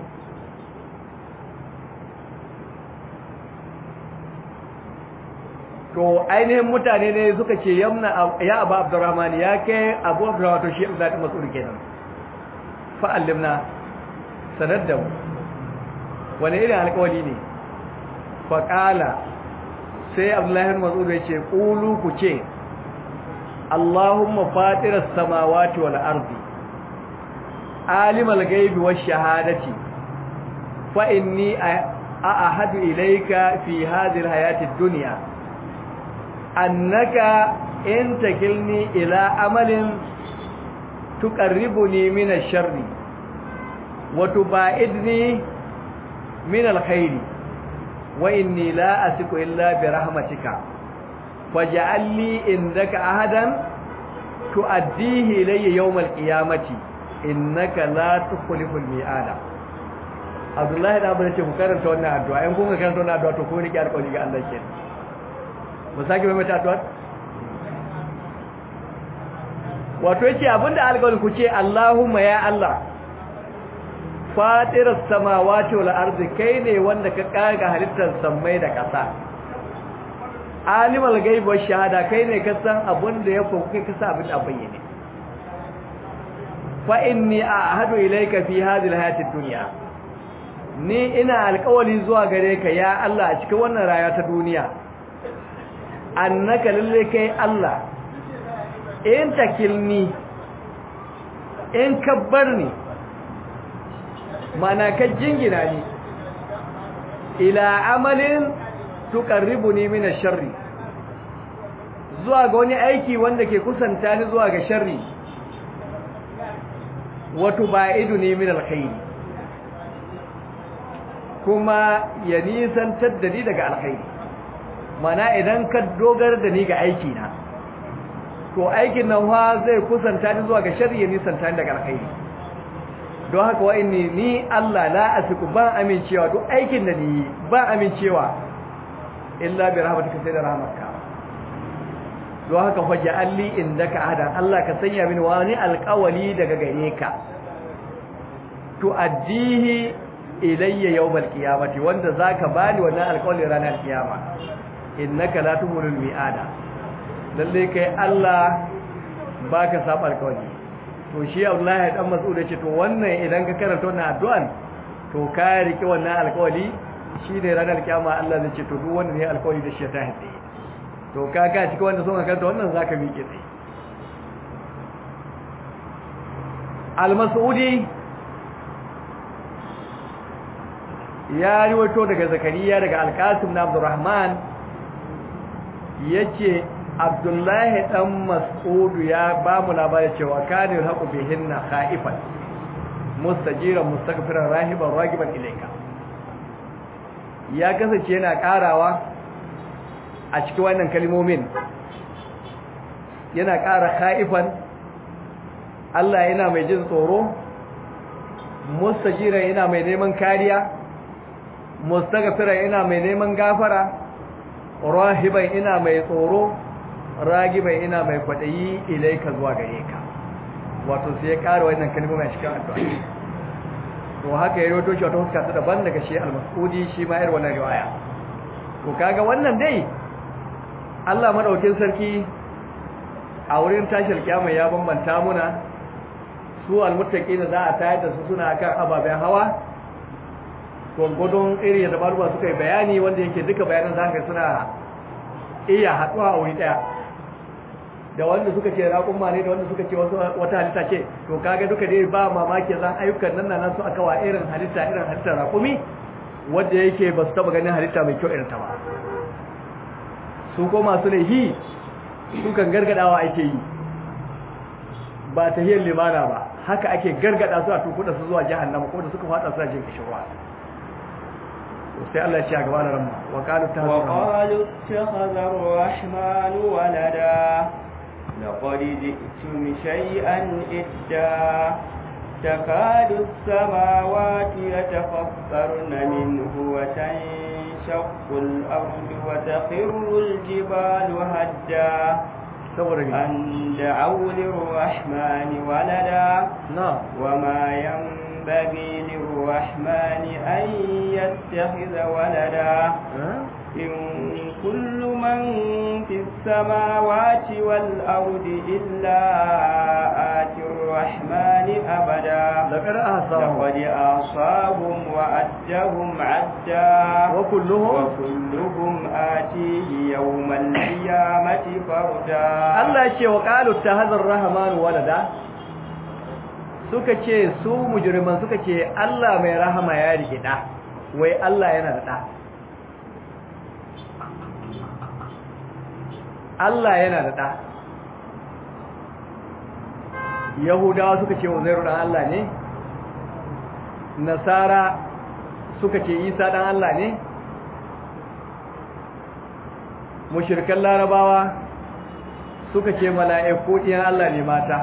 to ainihin mutane ne suka ce yamna ya abu abdurrahman ya kai abu abdurrahman to shi da ta masu kenan fa'allimna sanar da mu wani irin alƙawari ne faƙala sai abdullahi mas'ud ya ce ƙulu ku ce Allahumma fatiras samawati wal ardi alimal ghaibi wash shahadati fa inni a'ahadu ilayka fi hadhihi al-hayati ad-dunya annaka in takilni ila amalin tuqarribuni min ash-sharri wa tubaidni min al-khairi wa inni la asiku illa bi rahmatika faj'al li indaka ahadan tuaddihi ilayya yawm al-qiyamati innaka la tukhliful mi'ada Abdullahi da Abdullahi ce ku karanta wannan addu'a in kun karanta wannan addu'a to ko ni ki alƙawari ga Allah kenan mu sake mai mata addu'a wato yace abinda alƙawarin ku ce Allahumma ya Allah fatiras samawati wal ardi kai ne wanda ka kaga halittar samai da ƙasa alimul ghaib wash shahada kai ne ka san abinda ya fuku kai ka san abin da bayyane fa inni a'hadu ilayka fi hadhihi alhayati ad-dunya ni ina alƙawari zuwa gare ka ya Allah a cikin wannan rayuwa ta duniya annaka lalle kai Allah in takilni in kabbarni mana ka jingina ni ila amalin tuqarribuni min ash-sharri zuwa ga wani aiki wanda ke kusanta ni zuwa ga sharri wa tubaiduni min al-khair kuma ya nisantar da ni daga alkhairi mana idan ka dogar da ni ga aiki na to aikin nan fa zai kusanta ni zuwa ga sharri ya nisanta ni daga alkhairi don haka wa inni ni Allah la asiku ban amincewa duk aikin da ni ban amincewa illa bi rahmatika sai da rahmatka don haka fa ja'alli indaka ahadan Allah ka sanya mini wani alƙawali daga gare ka to addihi ilayya yawmal qiyamati wanda zaka bani wannan alƙawali ranar kiyama innaka la tumurul mi'ada lalle kai Allah baka saba alƙawari to shi Abdullahi dan Mas'ud yace to wannan idan ka karanta wannan addu'an to ka rike wannan alƙawari shine ranar kiyama Allah zai ce to duk wanda ne alƙawari da shi ta hade to ka ka cikin wanda son ka karanta wannan zaka miƙe tsaye Al-Mas'udi ya riwato daga Zakariya daga Al-Qasim na Abdurrahman yace Abdullahi dan Mas'ud ya ba mu labarin cewa kanil haqu bihinna khaifan mustajiran mustaghfiran rahiban ragiban ilayka ya kasance yana karawa a cikin wannan kalmomin yana kara khaifan Allah yana mai jin tsoro mustajiran yana mai neman kariya mustaghfiran yana mai neman gafara rahiban ina mai tsoro ragiban ina mai kwadayi ilaika zuwa gare ka wato sai ya ƙara wannan kalmomi a cikin addu'a to haka ya roto shi wata huska ta daban daga shi al-mas'udi shi ma irin wannan riwaya to kaga wannan dai Allah madaukin sarki a wurin tashar kiyama ya bambanta muna su almuttaqina za a tayar da su suna kan ababen hawa gurgudun iri da baruwa suka yi bayani wanda yake duka bayanan za ka suna iya haɗuwa a wuri ɗaya da wanda suka ce raƙumma ne da wanda suka ce wata halitta ce to kaga duka dai ba mamaki zan ayyukan nan nan su aka wa irin halitta irin halittar raƙumi wanda yake ba su taɓa ganin halitta mai kyau irin ta ba su ko masu laihi su kan gargadawa ake yi ba ta hiyar limana ba haka ake gargada su a tukuda su zuwa jahannama ko da suka fada suna jin kishirwa sai Allah ya ce a gaba da ramma wa qalu وقالوا اتخذ الرحمن ولدا لقد جئتم شيئا إدا تكاد السماوات يتفطرن منه وتنشق الأرض وتخر الجبال هدا saboda ni أن دعوا للرحمن ولدا na وما ينبغي للرحمن أن يتخذ ولدا إن كل من في السماوات والأرض إلا آتي الرحمن أبدا laqad ahsahu لقد أعصاهم وأدهم عدا wa kulluhum وكلهم آتيه يوم القيامة فردا Allah ya ce wa qalu tahazar rahman walada suka ce su mujriman suka ce Allah mai rahama ya rike da wai Allah yana da da Allah yana da da Yahudawa suka ce Uzairu dan Allah ne Nasara suka ce Isa dan Allah ne mushrikan Larabawa suka ce mala'iku ɗiyan Allah ne mata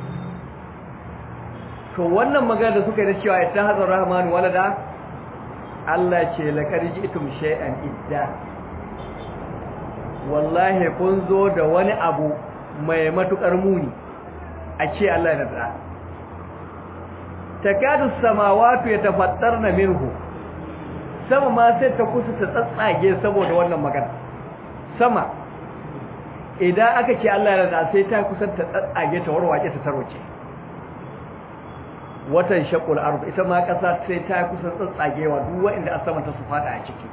to wannan magana da suka yi da cewa ita hazar rahman walada Allah ce laqad ji'tum shay'an idda wallahi kun zo da wani abu mai matukar muni a ce Allah yana da takadu samawati yatafattarna minhu sama ma sai ta kusa ta tsatsage saboda wannan magana sama idan aka ce Allah yana da sai ta kusa ta tsatsage ta warwace ta tarwace watan shaqul ard ita ma kasa sai ta kusa tsatsagewa duk wanda a sama ta su fada a ciki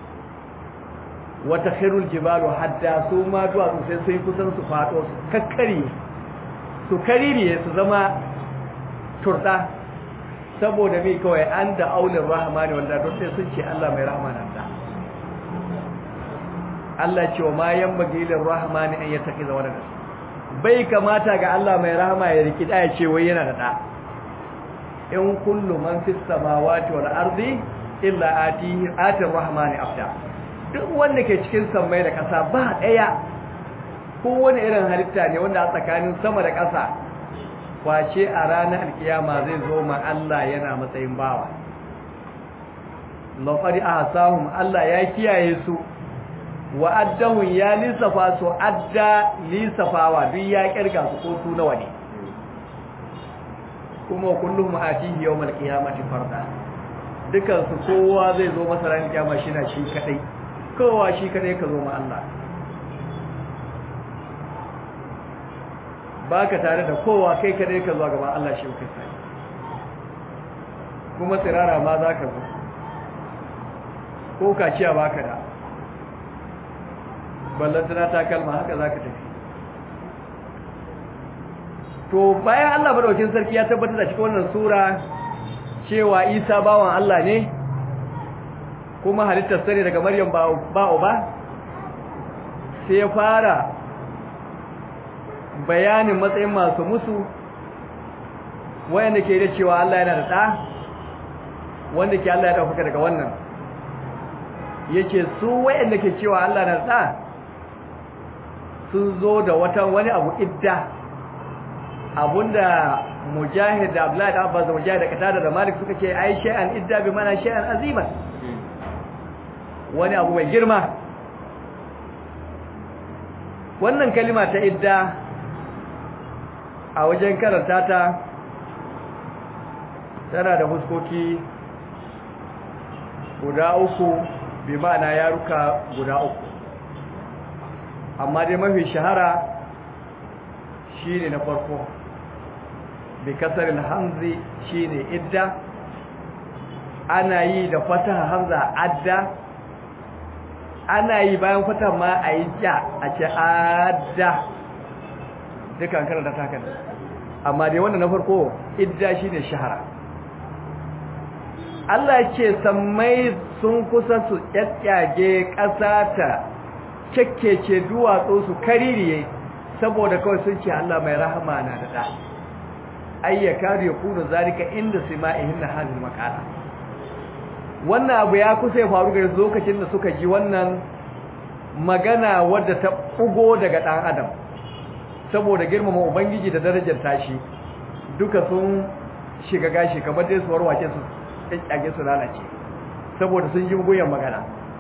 wata khairul jibalu hadda su ma duwatsu sai sai kusan su fado su kakkari su kaririye su zama turda saboda mai kawai an da aulin rahmani wanda don sai sun ce Allah mai rahmana da Allah ce wa ma yanbaghi lir rahmani an yattakiza walada bai kamata ga Allah mai rahama ya riki da ya ce wai yana da da in kullu man fis samawati wal ardi illa atihi atir rahmani afda duk wanda ke cikin sammai da ƙasa ba ɗaya ko wani irin halitta ne wanda a tsakanin sama da ƙasa kwace a ranar alkiyama zai zo ma Allah yana matsayin bawa lafari a hasahun Allah ya kiyaye su wa addahun ya lissafa su adda lissafawa duk ya kirga su ko su nawa ne kuma kullum atihi yawmal qiyamati farda dukan su kowa zai zo masa ran kiyama shi na shi kadai kowa shi kadai ka zo ma Allah baka tare da kowa kai kadai ka zo gaban Allah shi kai sai kuma tsirara ma za ka zo ko kaciya baka da ballantana ta kalma haka za ka tafi to bayan Allah madaukin sarki ya tabbatar da cikin wannan sura cewa Isa bawan Allah ne kuma halittar sani daga Maryam ba ba sai ya fara bayanin matsayin masu musu wayanda ke da cewa Allah yana da ɗa wanda ke Allah ya ɗaukaka daga wannan yake su wayanda ke cewa Allah na da sun zo da wata wani abu idda abunda mujahid da abdullahi da abbas da mujahid da katada da malik suka ce ai shay'an idda bi mana shay'an aziman wani abu mai girma wannan kalima ta idda a wajen karanta ta tana da huskoki guda uku bi ma'ana yaruka guda uku amma dai mafi shahara shine na farko bi kasarin hamzi shine idda ana yi da fataha hamza adda ana yi bayan fataha ma a yi ja a ce adda dukan karanta takan amma dai wannan na farko idda shine shahara Allah ce sammai sun kusa su kyakkyage ƙasa ta kekkece duwatsu su kaririye saboda kawai sun ce Allah mai rahama na da da ayyaka ya kuna zalika inda sima'ihin na hazin makala wannan abu ya kusa ya faru ga lokacin da suka ji wannan magana wadda ta bugo daga ɗan adam saboda girmama ubangiji da darajar tashi duka sun shiga gashi kamar dai su warwace su kyakkyage su lalace saboda sun ji goyon magana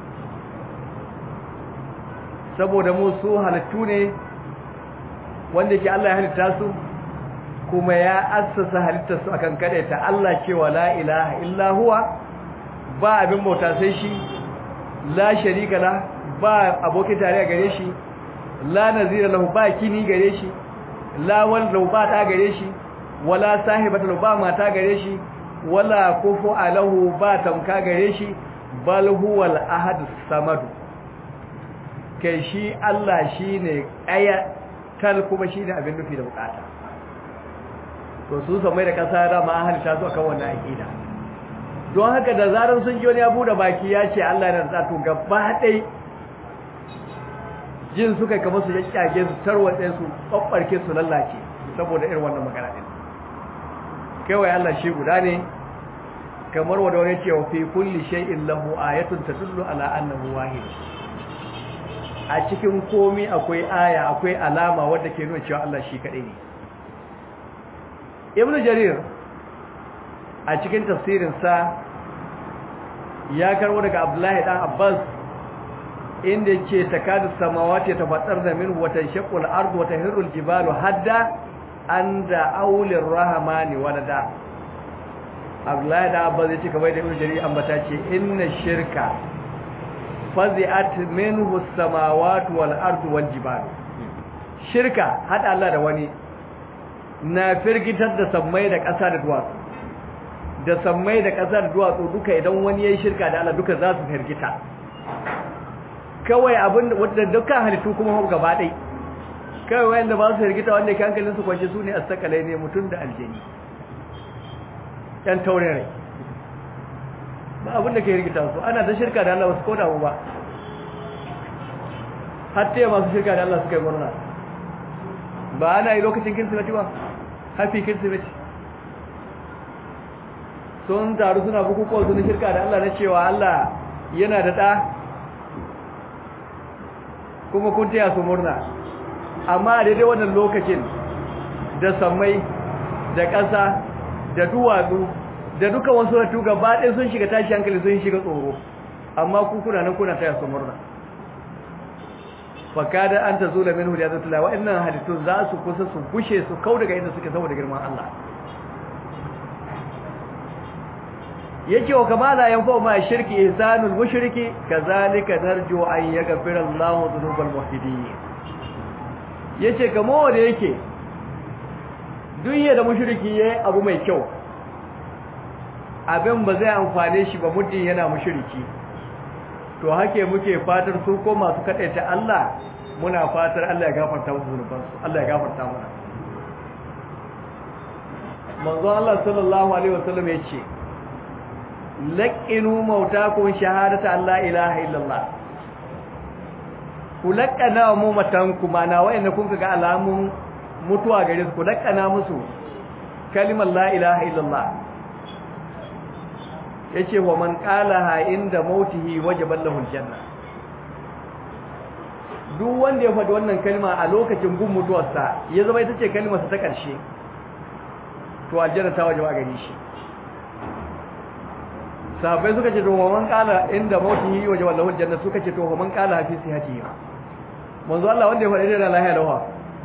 saboda mu su halittu ne wanda ke Allah ya halitta su kuma ya assasa halittar su akan ta Allah cewa la ilaha illa huwa ba abin bauta sai shi la sharika la ba abokin tare gare shi la nazira lahu ba kini gare shi la wanda ba ta gare shi wala sahibata ba mata gare shi wala kufu alahu ba tamka gare shi bal huwal ahad samad kai shi Allah shine aya kal kuma shine abin nufi da bukata to su samai da kasa da ma halitta su akan wannan aqida don haka da zaran sun ji wani abu da baki ya ce Allah yana da to gaba dai jin suka kama su yakkage su tarwatse su babbarke su lallace saboda irin wannan magana din kawai Allah shi guda ne kamar wanda wani ce fi kulli shay'in lahu ayatun tadullu ala annahu wahid a cikin komi akwai aya akwai alama wadda ke nuna cewa Allah shi kadai ne Ibn Jarir a cikin tafsirin sa ya karbo daga Abdullahi dan Abbas inda yake takadu samawati tafattarna minhu wa tanshaqqu al-ardu wa tahirru al-jibalu hadda anda aulir rahmani walada Abdullahi da Abbas yace kamar da Ibn Jarir ambata ce inna shirka fazi'at minhu as-samawati wal ardu wal jibalu shirka hada Allah da wani na firgitar da sammai da ƙasa da duwatsu da sammai da ƙasa da duwatsu duka idan wani yayin shirka da Allah duka za su firgita kawai abin da dukkan halittu kuma gaba ɗaya kawai wanda ba su hirgita wanda ke hankalin su kwanci su ne a sakalai ne mutum da aljini ‘yan taurin rai ba abin da ke hirgita su ana ta shirka da Allah ba su koda mu ba hatta yi masu shirka da Allah suka yi murna ba ana yi lokacin kirsimeti ba hafi kirsimeti sun taru suna bukukuwa su na shirka da Allah na cewa Allah yana da ɗa kuma kun taya su murna amma a daidai wannan lokacin da sammai da ƙasa da duwatsu da duka wasu ratu gaba ɗaya sun shiga tashi hankali sun shiga tsoro amma ku kuna nan kuna taya su murna fakada an ta zo da min hujjatu tula wa'annan hadisun za su kusa su bushe su kau daga inda suke saboda girman Allah yake wa kama la yanfa ma shirki ihsanul mushriki kazalika narju an yaghfira Allahu dhunubal muhtadin yace kamo wanda yake duniya da mushriki yayi abu mai kyau abin ba zai amfane shi ba muddin yana mushriki to hake muke fatar su ko masu kadaita Allah muna fatar Allah ya gafarta musu zunubansu Allah ya gafarta mana manzo Allah sallallahu alaihi wasallam yace laƙinu mautakun shahadata Allah ilaha illallah ku laƙana mu matanku mana wa'anda kun ga alamun mutuwa gare su ku laƙana musu kalimar la ilaha illallah yace wa man qalaha inda mautihi wajaba lahu aljanna duk wanda ya faɗi wannan kalma a lokacin gun mutuwarsa ya zama ita ce kalmarsa ta ƙarshe to aljanna ta wajaba gare shi sahabbai suka ce to wa man qala inda mautihi wajaba lahu aljanna suka ce to wa man qala fi sihhatihi manzo Allah wanda ya faɗi da lahiya lawa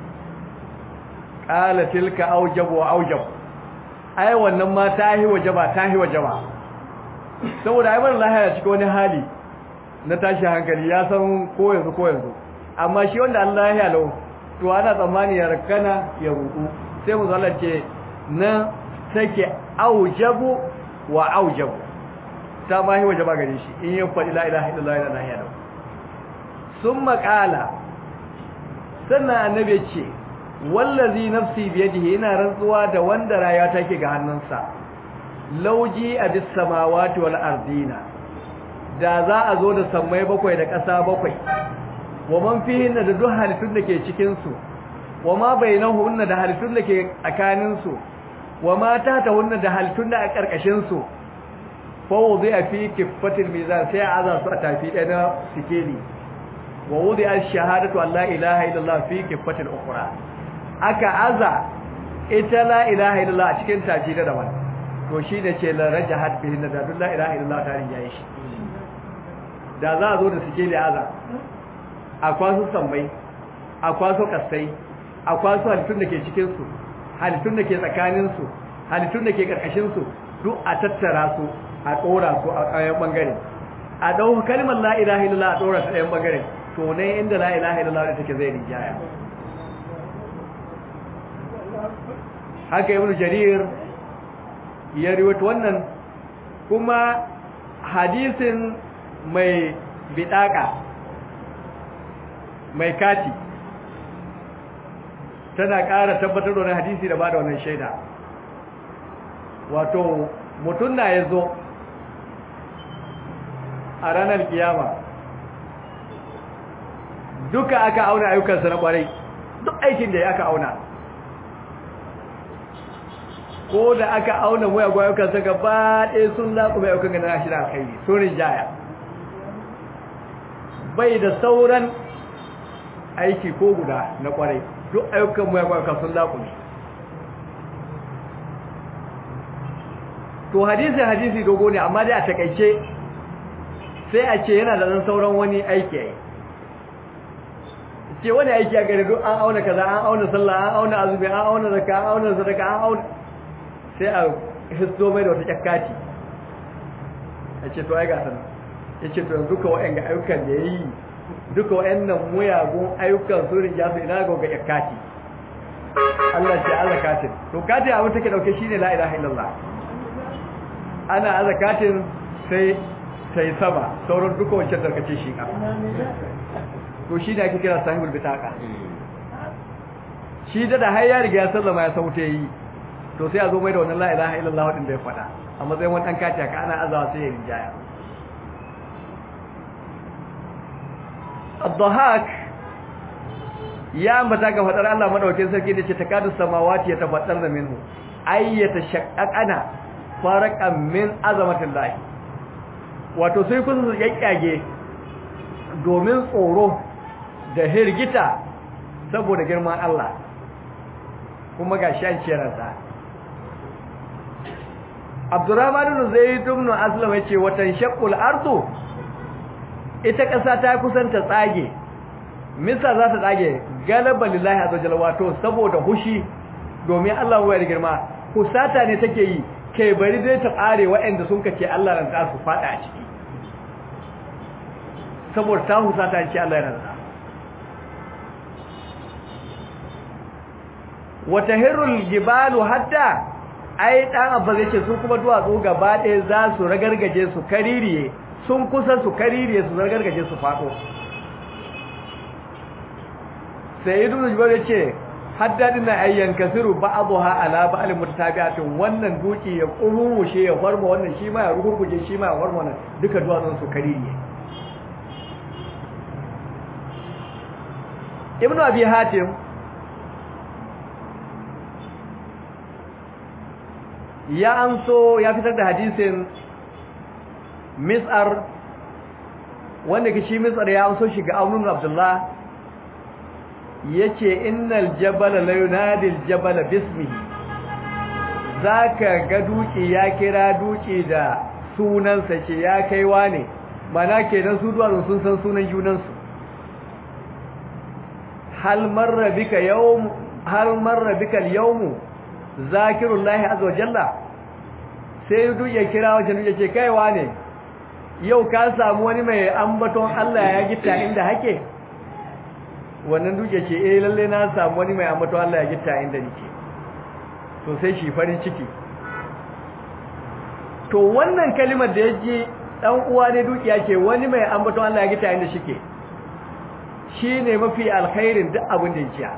qala tilka awjab wa awjab ai wannan ma tahi wajaba tahi wajaba saboda ai bar lahiya cikin wani hali na tashi hankali ya san ko yanzu ko yanzu amma shi wanda Allah ya lau to ana tsammani ya rakana ya ruku sai mu zalla ce na take aujabu wa aujabu ta ma hi wajaba gare shi in ya faɗi la ilaha illallah la ilaha illallah summa qala sannan annabi ce wallazi nafsi biyadihi ina rantsuwa da wanda rayuwa take ga hannunsa lauji abis samawati wal ardina da za a zo da sammai bakwai da ƙasa bakwai wa man fihin da duk halittun da ke cikin su wa ma bainahunna da halittun da ke tsakanin su wa ma tatahunna da halittun da a ƙarƙashin su fa wudi'a fi kiffatil mizan sai aza su a tafi ɗaya na sikeli wa wudi'a shahadatu an la ilaha illallah fi kiffatil ukhra aka aza ita la ilaha illallah a cikin taji da daban to shi ne ce la rajahat bihi da duk la ilaha illallah ta rinjaye shi da za a zo da sikeli aza a kwaso sammai a kwaso kasai a kwaso halittun da ke cikinsu halittun da ke tsakaninsu halittun da ke ƙarƙashinsu duk a tattara su a ɗora su a ɗayan ɓangare a ɗau kalmar la'ilaha illallah a ɗora ta ɗayan ɓangare to ne inda la'ilaha illallah da take zai rinjaya haka ibn jarir ya riwata wannan kuma hadisin mai bidaka mai kati tana ƙara tabbatar da wani hadisi da ba da wannan shaida wato mutum na ya zo a ranar kiyama duka aka auna ayyukansa na ƙwarai duk aikin da ya aka auna ko da aka auna muyagun ayyukansa gaba ɗaya sun laƙume ayyukan gana shi da alkhairi sun rinjaya bai da sauran aiki ko guda na kwarai duk ayyukan mu ya kwaka sun laƙume to hadisi hadisi dogo ne amma dai a takaice sai a ce yana da ɗan sauran wani aiki yayi ce wani aiki a gari duk an auna kaza an auna sallah an auna azumi an auna zakka an auna sadaka an auna sai a histo mai da wata kyakkati ya ce to ai ga sanar ya ce to yanzu ka wa'anga ayyukan da ya yi duka wa'annan muyagun ayyukan su rinja su ina ga yakati Allah ce Allah katin to katin abin take dauke shine la ilaha illallah ana azakatin sai sai sama sauran duka wancan tarkace shi ka to shi ne ake kira sahibul bitaka shi da da har ya riga ya sallama ya sauta yi to sai a zo mai da wannan la ilaha illallah wadin da ya faɗa a matsayin wani dan kati ka ana azawa sai ya rinjaya الضحاك ya ambata ga fadar Allah madaukakin sarki da ce takadu samawati ya tafaddar da minhu ay yatashaqqaqana faraqan min azamatillah wato sai kun su yakkage domin tsoro da hirgita saboda girman Allah kuma ga shan ciyarsa Abdurrahman ibn Zayd ibn Aslam yace watan shaqqul ardu ita ƙasa ta kusanta tsage misa za ta tsage galaba lillahi azza jalla wato saboda hushi domin Allah ya girma kusata ne take yi kai bari dai ta tsare waɗanda sun kace Allah ran ta su fada a ciki saboda ta husata ce Allah ya rantsa wata hirul jibalu hatta ai dan abba zai ce su kuma duwatsu gaba ɗaya za su ragargaje su kaririye sun kusa su kaririye su zargargaje su faɗo sai ibn jubair yace haddadin na ayyan kasiru ba'dha ala ba'al mutabi'atin wannan duki ya kurushe ya farma wannan shi ma ya rugurguje shi ma ya farma wannan duka duwatsun su kaririye ibn abi hatim ya amso ya fitar da hadisin mis'ar wanda ke shi mis'ar ya amso shi ga aunun abdullah yace innal jabala la yunadi jabala bismihi zaka ga duki ya kira duki da sunansa ce ya kaiwa ne mana kenan su duwatsu sun san sunan junansu hal marra bika yawm hal marra bika al-yawm zakirullahi azza wa jalla sai duk ya kira wajen ya ce kaiwa ne yau ka samu wani mai ambaton Allah ya gita inda hake wannan duk ya ce eh lalle na samu wani mai ambaton Allah ya gita inda nake to sai shi farin ciki to wannan kalimar da yaji dan uwa ne dukiya ce wani mai ambaton Allah ya gita inda shike shine mafi alkhairin duk abin da yake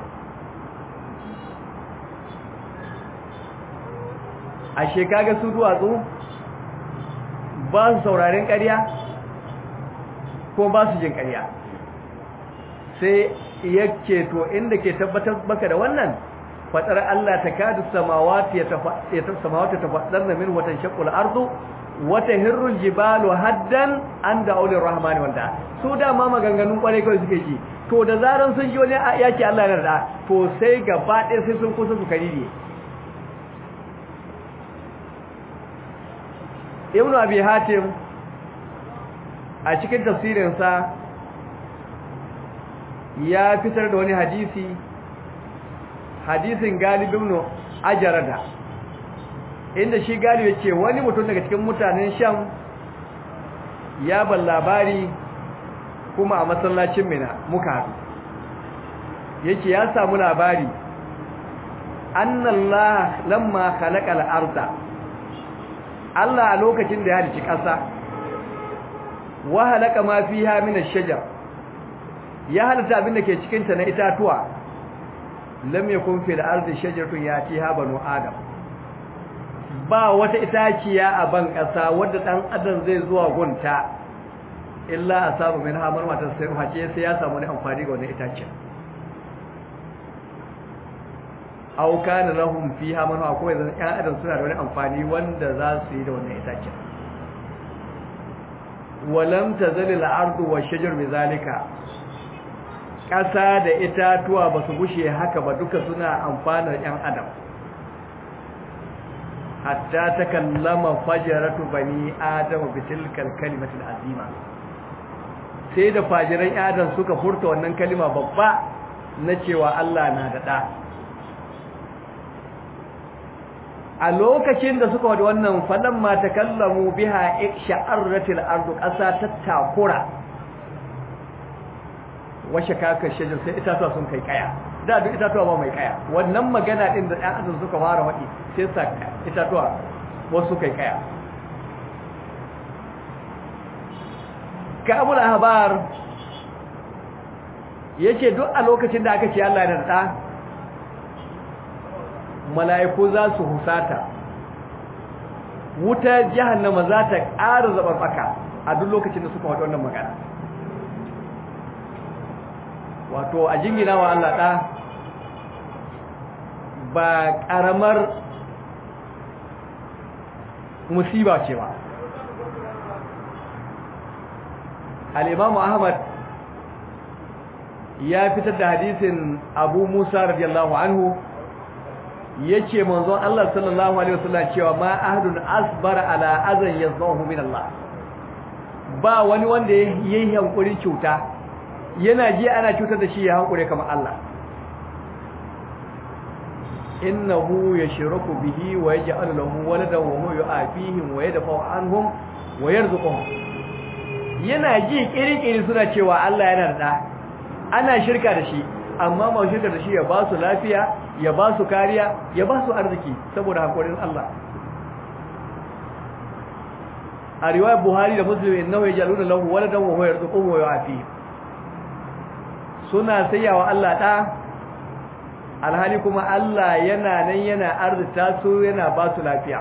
ashe kaga su duwatsu ba su sauraren ƙarya ko ba su jin ƙarya sai yake to inda ke tabbatar baka da wannan fatar Allah ta kadu samawati ya samawati tafaddarna min watan shaqul ardu wata hirrul jibalu haddan an da aulir rahmani wanda su da ma maganganun kwarai kawai suke ji to da zaran sun ji wani yake Allah ya da to sai gaba ɗaya sai sun kusa su karire ibnu abi hatim a cikin tafsirinsa ya fitar da wani hadisi hadisin galibin ibn ajarada inda shi galibi ce wani mutum daga cikin mutanen sham ya ban labari kuma a masallacin mina muka haɗu yake ya samu labari annallah lamma khalaqal arda Allah a lokacin da ya halicci ƙasa wa halaka ma fiha min ash-shajar ya halitta abin da ke cikin ta na itatuwa lam yakun fil ardi shajaratun yatiha banu adam ba wata itaciya a ban ƙasa wadda dan adam zai zuwa gunta illa asabu min hamar mata sai hace sai ya samu ne amfani ga wannan itaciya aw kana lahum fiha man ko yanzu ƴan adam suna da wani amfani wanda za su yi da wannan itace walam tazalil ardu washajar bizalika ƙasa da itatuwa ba su gushe haka ba duka suna amfanar ƴan adam hatta takallama fajaratu bani adam bi tilkal kalimatil azima sai da fajiran adam suka furta wannan kalima babba na cewa Allah na da da a lokacin da suka wada wannan falan ma takallamu biha iksha'arratil ardu qasa tattakura washe kaka shajar sai itatuwa sun kai kaya da duk itatuwa ba mai kaya wannan magana din da ɗan adam suka fara wadi sai sa itatuwa wasu kai kaya kabul ahbar yace duk a lokacin da aka ce Allah da da mala'iku za su husata wuta jahannama za ta ƙara zabarbaka a duk lokacin da suka wata wannan magana wato a jingina wa Allah ɗa ba ƙaramar musiba ce ba al'imamu ahmad ya fitar da hadisin abu musa radiyallahu anhu yace manzon Allah sallallahu alaihi wasallam cewa ma ahadun asbara ala azan yazahu min Allah ba wani wanda yayi hankurin cuta yana ji ana cutar da shi ya hankure kamar Allah innahu yashraku bihi wa yaj'al lahu waladan wa huwa yu'afihim wa yadfa'u anhum wa yarzuquhum yana ji kirkiri suna cewa Allah yana da ana shirka da shi amma ma shirka da shi ya ba su lafiya ya ba su kariya ya ba su arziki saboda hakurin Allah a riwayar Buhari da Muslim innahu yajaluna lahu waladan wa huwa yarzuquhu wa yu'afihim suna sayawa Allah da alhali kuma Allah yana nan yana arzita su yana ba su lafiya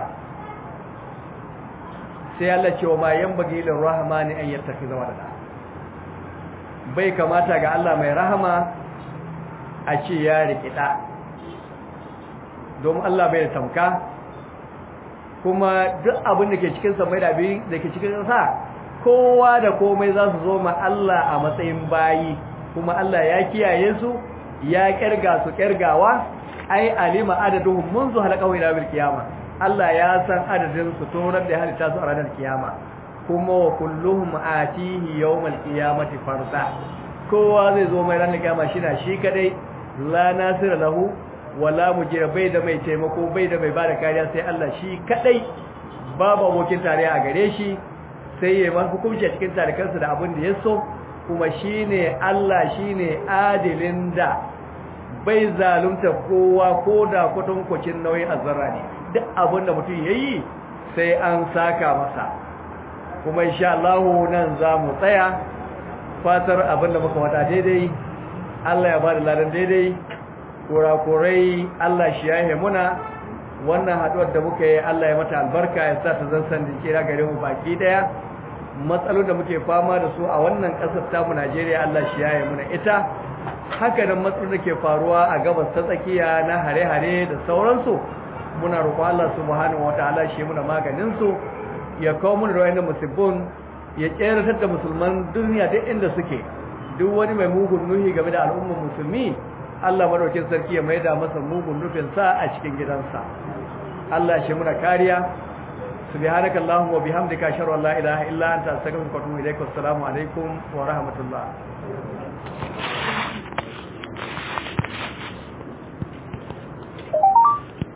sai Allah ce wa ma yanbaghi lir rahmani an yattakhidha walada bai kamata ga Allah mai rahama a ce ya rikida domin Allah bai da tamka kuma duk abin da ke cikin samai da abin da ke cikin sa kowa da komai za su zo ma Allah a matsayin bayi kuma Allah ya kiyaye su ya kirga su kirgawa ai alima adaduhum منذ halaqahu ila bil qiyama Allah ya san adadin su torar da halitta su a ranar kiyama kuma wa kulluhum atihi yawmal qiyamati farda kowa zai zo mai ranar kiyama shi na shi kadai la nasira lahu wala mujira bai da mai taimako bai da mai bada kariya sai Allah shi kadai babu abokin tarayya a gare shi sai ya man hukunci a cikin tarikansa da abin da ya so kuma shine Allah shine adilin da bai zalunta kowa ko da kwatankwacin nauyin azzara ne duk abin da mutum yayi sai an saka masa kuma insha Allah nan za mu tsaya fatar abin da muka wata daidai Allah ya bada ladan daidai kurakurai Allah shi ya muna wannan haduwar da muka yi Allah ya mata albarka ya sa ta zan san kira gare mu baki daya matsalolin da muke fama da su a wannan kasar ta mu Najeriya Allah shi ya muna ita haka nan matsalolin da ke faruwa a gabas ta tsakiya na hare-hare da sauransu muna roƙon Allah subhanahu wataala shi muna maganin su ya kawo mu da wayannan musibbun ya tseratar da musulman duniya duk inda suke duk wani mai mugun nuhi game da al'ummar musulmi Allah madaukin sarki ya maida masa mugun nufin sa a cikin gidansa Allah shi muna kariya subhanaka allahumma wa bihamdika ashhadu an la ilaha illa anta astaghfiruka wa atubu ilaik assalamu alaikum wa rahmatullah